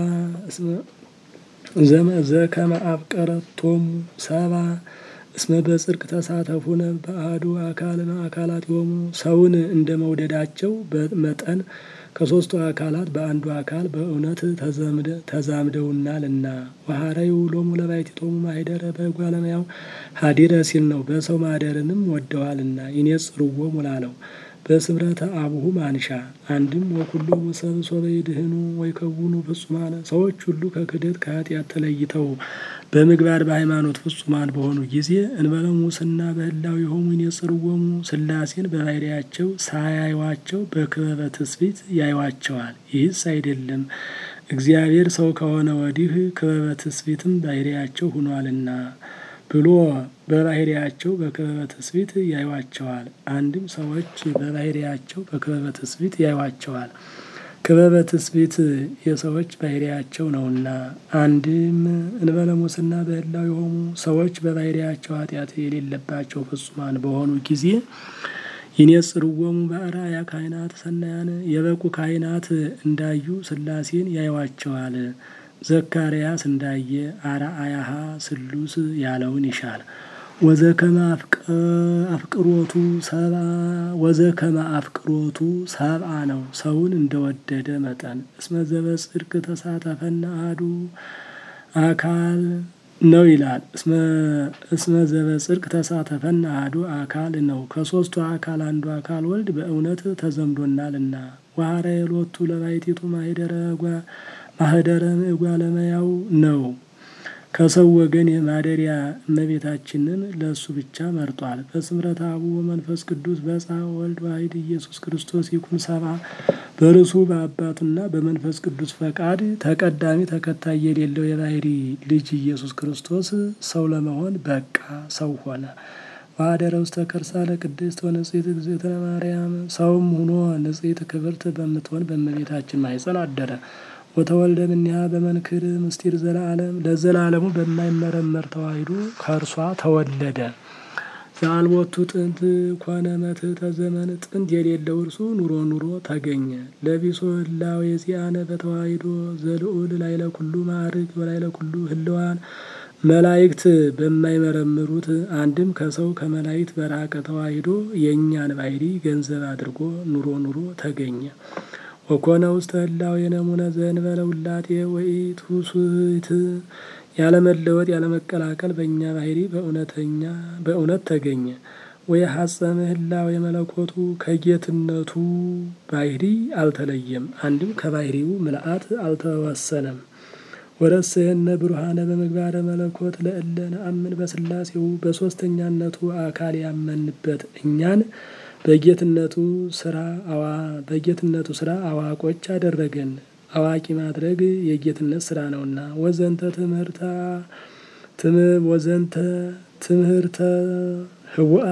ዘከመ አፍቀረቶሙ ሰባ እስመ በጽድቅ ተሳተፉነ በአሐዱ አካል አካላቲሆሙ ሰውን እንደ መውደዳቸው በመጠን ከሦስቱ አካላት በአንዱ አካል በእውነት ተዛምደውናልና። ወሐረዩ ሎሙ ለባሕቲቶሙ ማኅደረ በእጓለ እመሕያው ሀዲረ ሲል ነው። በሰው ማደርንም ወደዋልና ይኔጽርዎሙ ላለው በስምረተ አቡሁ ማንሻ አንድም ወኩሎሙ ሰብእ ሶበ ይድህኑ ወይከውኑ ፍጹማነ ሰዎች ሁሉ ከክደት ከኃጢአት ተለይተው በምግባር በሃይማኖት ፍጹማን በሆኑ ጊዜ እንበለ ሙስና በህላዌሆሙ ይኔጽርዎሙ ሥላሴን በባሕርያቸው ሳያዩዋቸው በክበበ ትስብእት ያዩዋቸዋል። ይህስ አይደለም እግዚአብሔር ሰው ከሆነ ወዲህ ክበበ ትስብእትም ባሕርያቸው ሆኗልና ብሎ በባሕርያቸው በክበበ ትስብእት ያዩዋቸዋል። አንድም ሰዎች በባሕርያቸው በክበበ ትስብእት ያዩዋቸዋል። ክበበ ትስብእት የሰዎች ባሕርያቸው ነውና። አንድም እንበለ ሙስና በህላዌሆሙ ሰዎች በባሕርያቸው ኃጢአት የሌለባቸው ፍጹማን በሆኑ ጊዜ ይኔጽርዎሙ በአርአያ ካህናት ሰናያን የበቁ ካህናት እንዳዩ ሥላሴን ያዩዋቸዋል። ዘካርያስ እንዳየ አርአያሃ ስሉስ ያለውን ይሻል። ወዘከመ አፍቅሮቱ ሰብአ ወዘከመ አፍቅሮቱ ሰብአ ነው ሰውን እንደወደደ መጠን እስመ ዘበጽድቅ ተሳተፈነ አሐዱ አካል ነው ይላል። እስመ ዘበጽድቅ ተሳተፈነ አሐዱ አካል ነው ከሦስቱ አካል አንዱ አካል ወልድ በእውነት ተዘምዶናልና። ወሐረየ ሎቱ ለባሕቲቱ ማኅደረ እጓለ እመሕያው ነው ከሰው ወገን የማደሪያ እመቤታችንን ለእሱ ብቻ መርጧል። በስምረት አቡ ወመንፈስ ቅዱስ በጻ ወልድ ዋሕድ ኢየሱስ ክርስቶስ ይኩን ሰብአ በርሱ በአባቱና በመንፈስ ቅዱስ ፈቃድ ተቀዳሚ ተከታይ የሌለው የባሕሪ ልጅ ኢየሱስ ክርስቶስ ሰው ለመሆን በቃ ሰው ሆነ። ወኀደረ ውስተ ከርሳ ለቅድስት ወንጽሕት እግዝእትነ ማርያም ሰውም ሁኖ ንጽሕት ክብርት በምትሆን በእመቤታችን ማኅፀን አደረ። ወተወልደ እምኔሃ በመንክር ምስጢር ዘለዓለም ለዘላለሙ በማይመረመር ተዋሕዶ ከእርሷ ተወለደ። ዘአልቦቱ ጥንት ኮነ መትሕተ ዘመን ጥንት የሌለው እርሱ ኑሮ ኑሮ ተገኘ። ለቢሶ ህላዌ ዚአነ በተዋሕዶ ዘልዑል ላዕለ ኩሉ ማዕርግ ወላዕለ ኩሉ ህልዋን መላእክት በማይመረምሩት አንድም ከሰው ከመላእክት በራቀ ተዋሕዶ የእኛን ባሕሪ ገንዘብ አድርጎ ኑሮ ኑሮ ተገኘ። ወኮነ ውስተ ህላዌነ ሙነ ዘእንበለ ውላጤ ወኢትውስት ያለመለወጥ ያለመቀላቀል በእኛ ባሕሪ በእውነተኛ በእውነት ተገኘ። ወየሐጸመ ህላዌ መለኮቱ ከጌትነቱ ባሕሪ አልተለየም። አንድም ከባሕሪው ምልአት አልተወሰነም። ወረሰየነ ብሩሃነ በምግባረ መለኮት ለእለ ነአምን በሥላሴው በሦስተኛነቱ አካል ያመንበት እኛን በጌትነቱ ስራ አዋ በጌትነቱ ስራ አዋቆች አደረገን። አዋቂ ማድረግ የጌትነት ስራ ነውና። ወዘንተ ትምህርታ ትም ወዘንተ ትምህርተ ህቡአ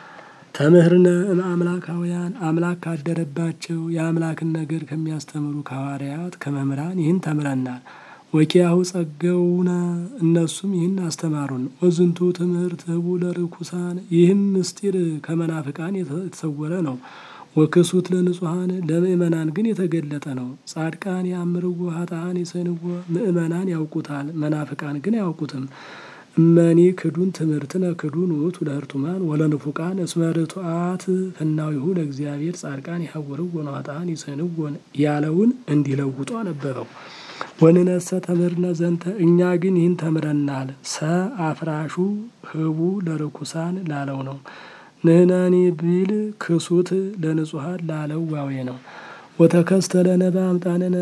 ተምህርነ እምአምላካውያን አምላክ ካደረባቸው የአምላክን ነገር ከሚያስተምሩ ከሐዋርያት ከመምህራን ይህን ተምረናል። ወኪያሁ ጸገውነ እነሱም ይህን አስተማሩን። ወዝንቱ ትምህርት ህቡ ለርኩሳን ይህም ምስጢር ከመናፍቃን የተሰወረ ነው። ወክሱት ለንጹሐን ለምእመናን ግን የተገለጠ ነው። ጻድቃን ያምርዎ ኃጥአን ይሰንዎ ምእመናን ያውቁታል፣ መናፍቃን ግን አያውቁትም። እመኒ ክዱን ትምህርትነ ክዱን ውእቱ ለህርቱማን ወለንፉቃን እስመ ርቱዓት ፍናዊሁ ለእግዚአብሔር ጻድቃን ይሐውርዎ ኃጥአን ይሰንዎ ያለውን እንዲለውጡ አነበበው። ወንነሰ ተምህርነ ዘንተ እኛ ግን ይህን ተምረናል። ሰ አፍራሹ ህቡ ለርኩሳን ላለው ነው። ንህነኒ ቢል ክሱት ለንጹሐን ላለው ዋዌ ነው። ወተከስተ ለነ በአምጣንነ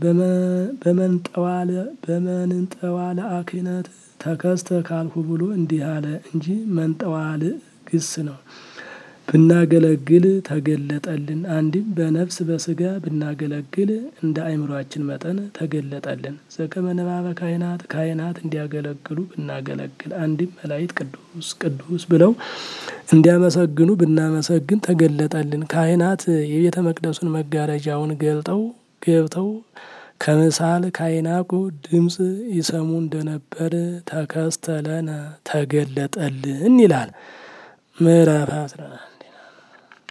በመንጠዋለ በመንጠዋለ አክህነት ተከስተ ካልሁ ብሎ እንዲህ አለ እንጂ መንጠዋል ግስ ነው። ብናገለግል ተገለጠልን። አንድም በነፍስ በስጋ ብናገለግል እንደ አእምሯችን መጠን ተገለጠልን። ዘከመ ንባበ ካህናት ካህናት እንዲያገለግሉ ብናገለግል፣ አንድም መላእክት ቅዱስ ቅዱስ ብለው እንዲያመሰግኑ ብናመሰግን ተገለጠልን። ካህናት የቤተ መቅደሱን መጋረጃውን ገልጠው ገብተው ከምሳል ካይናቁ ድምፅ ይሰሙ እንደነበር ተከስተለነ ተገለጠልን ይላል። ምዕራፍ አስራ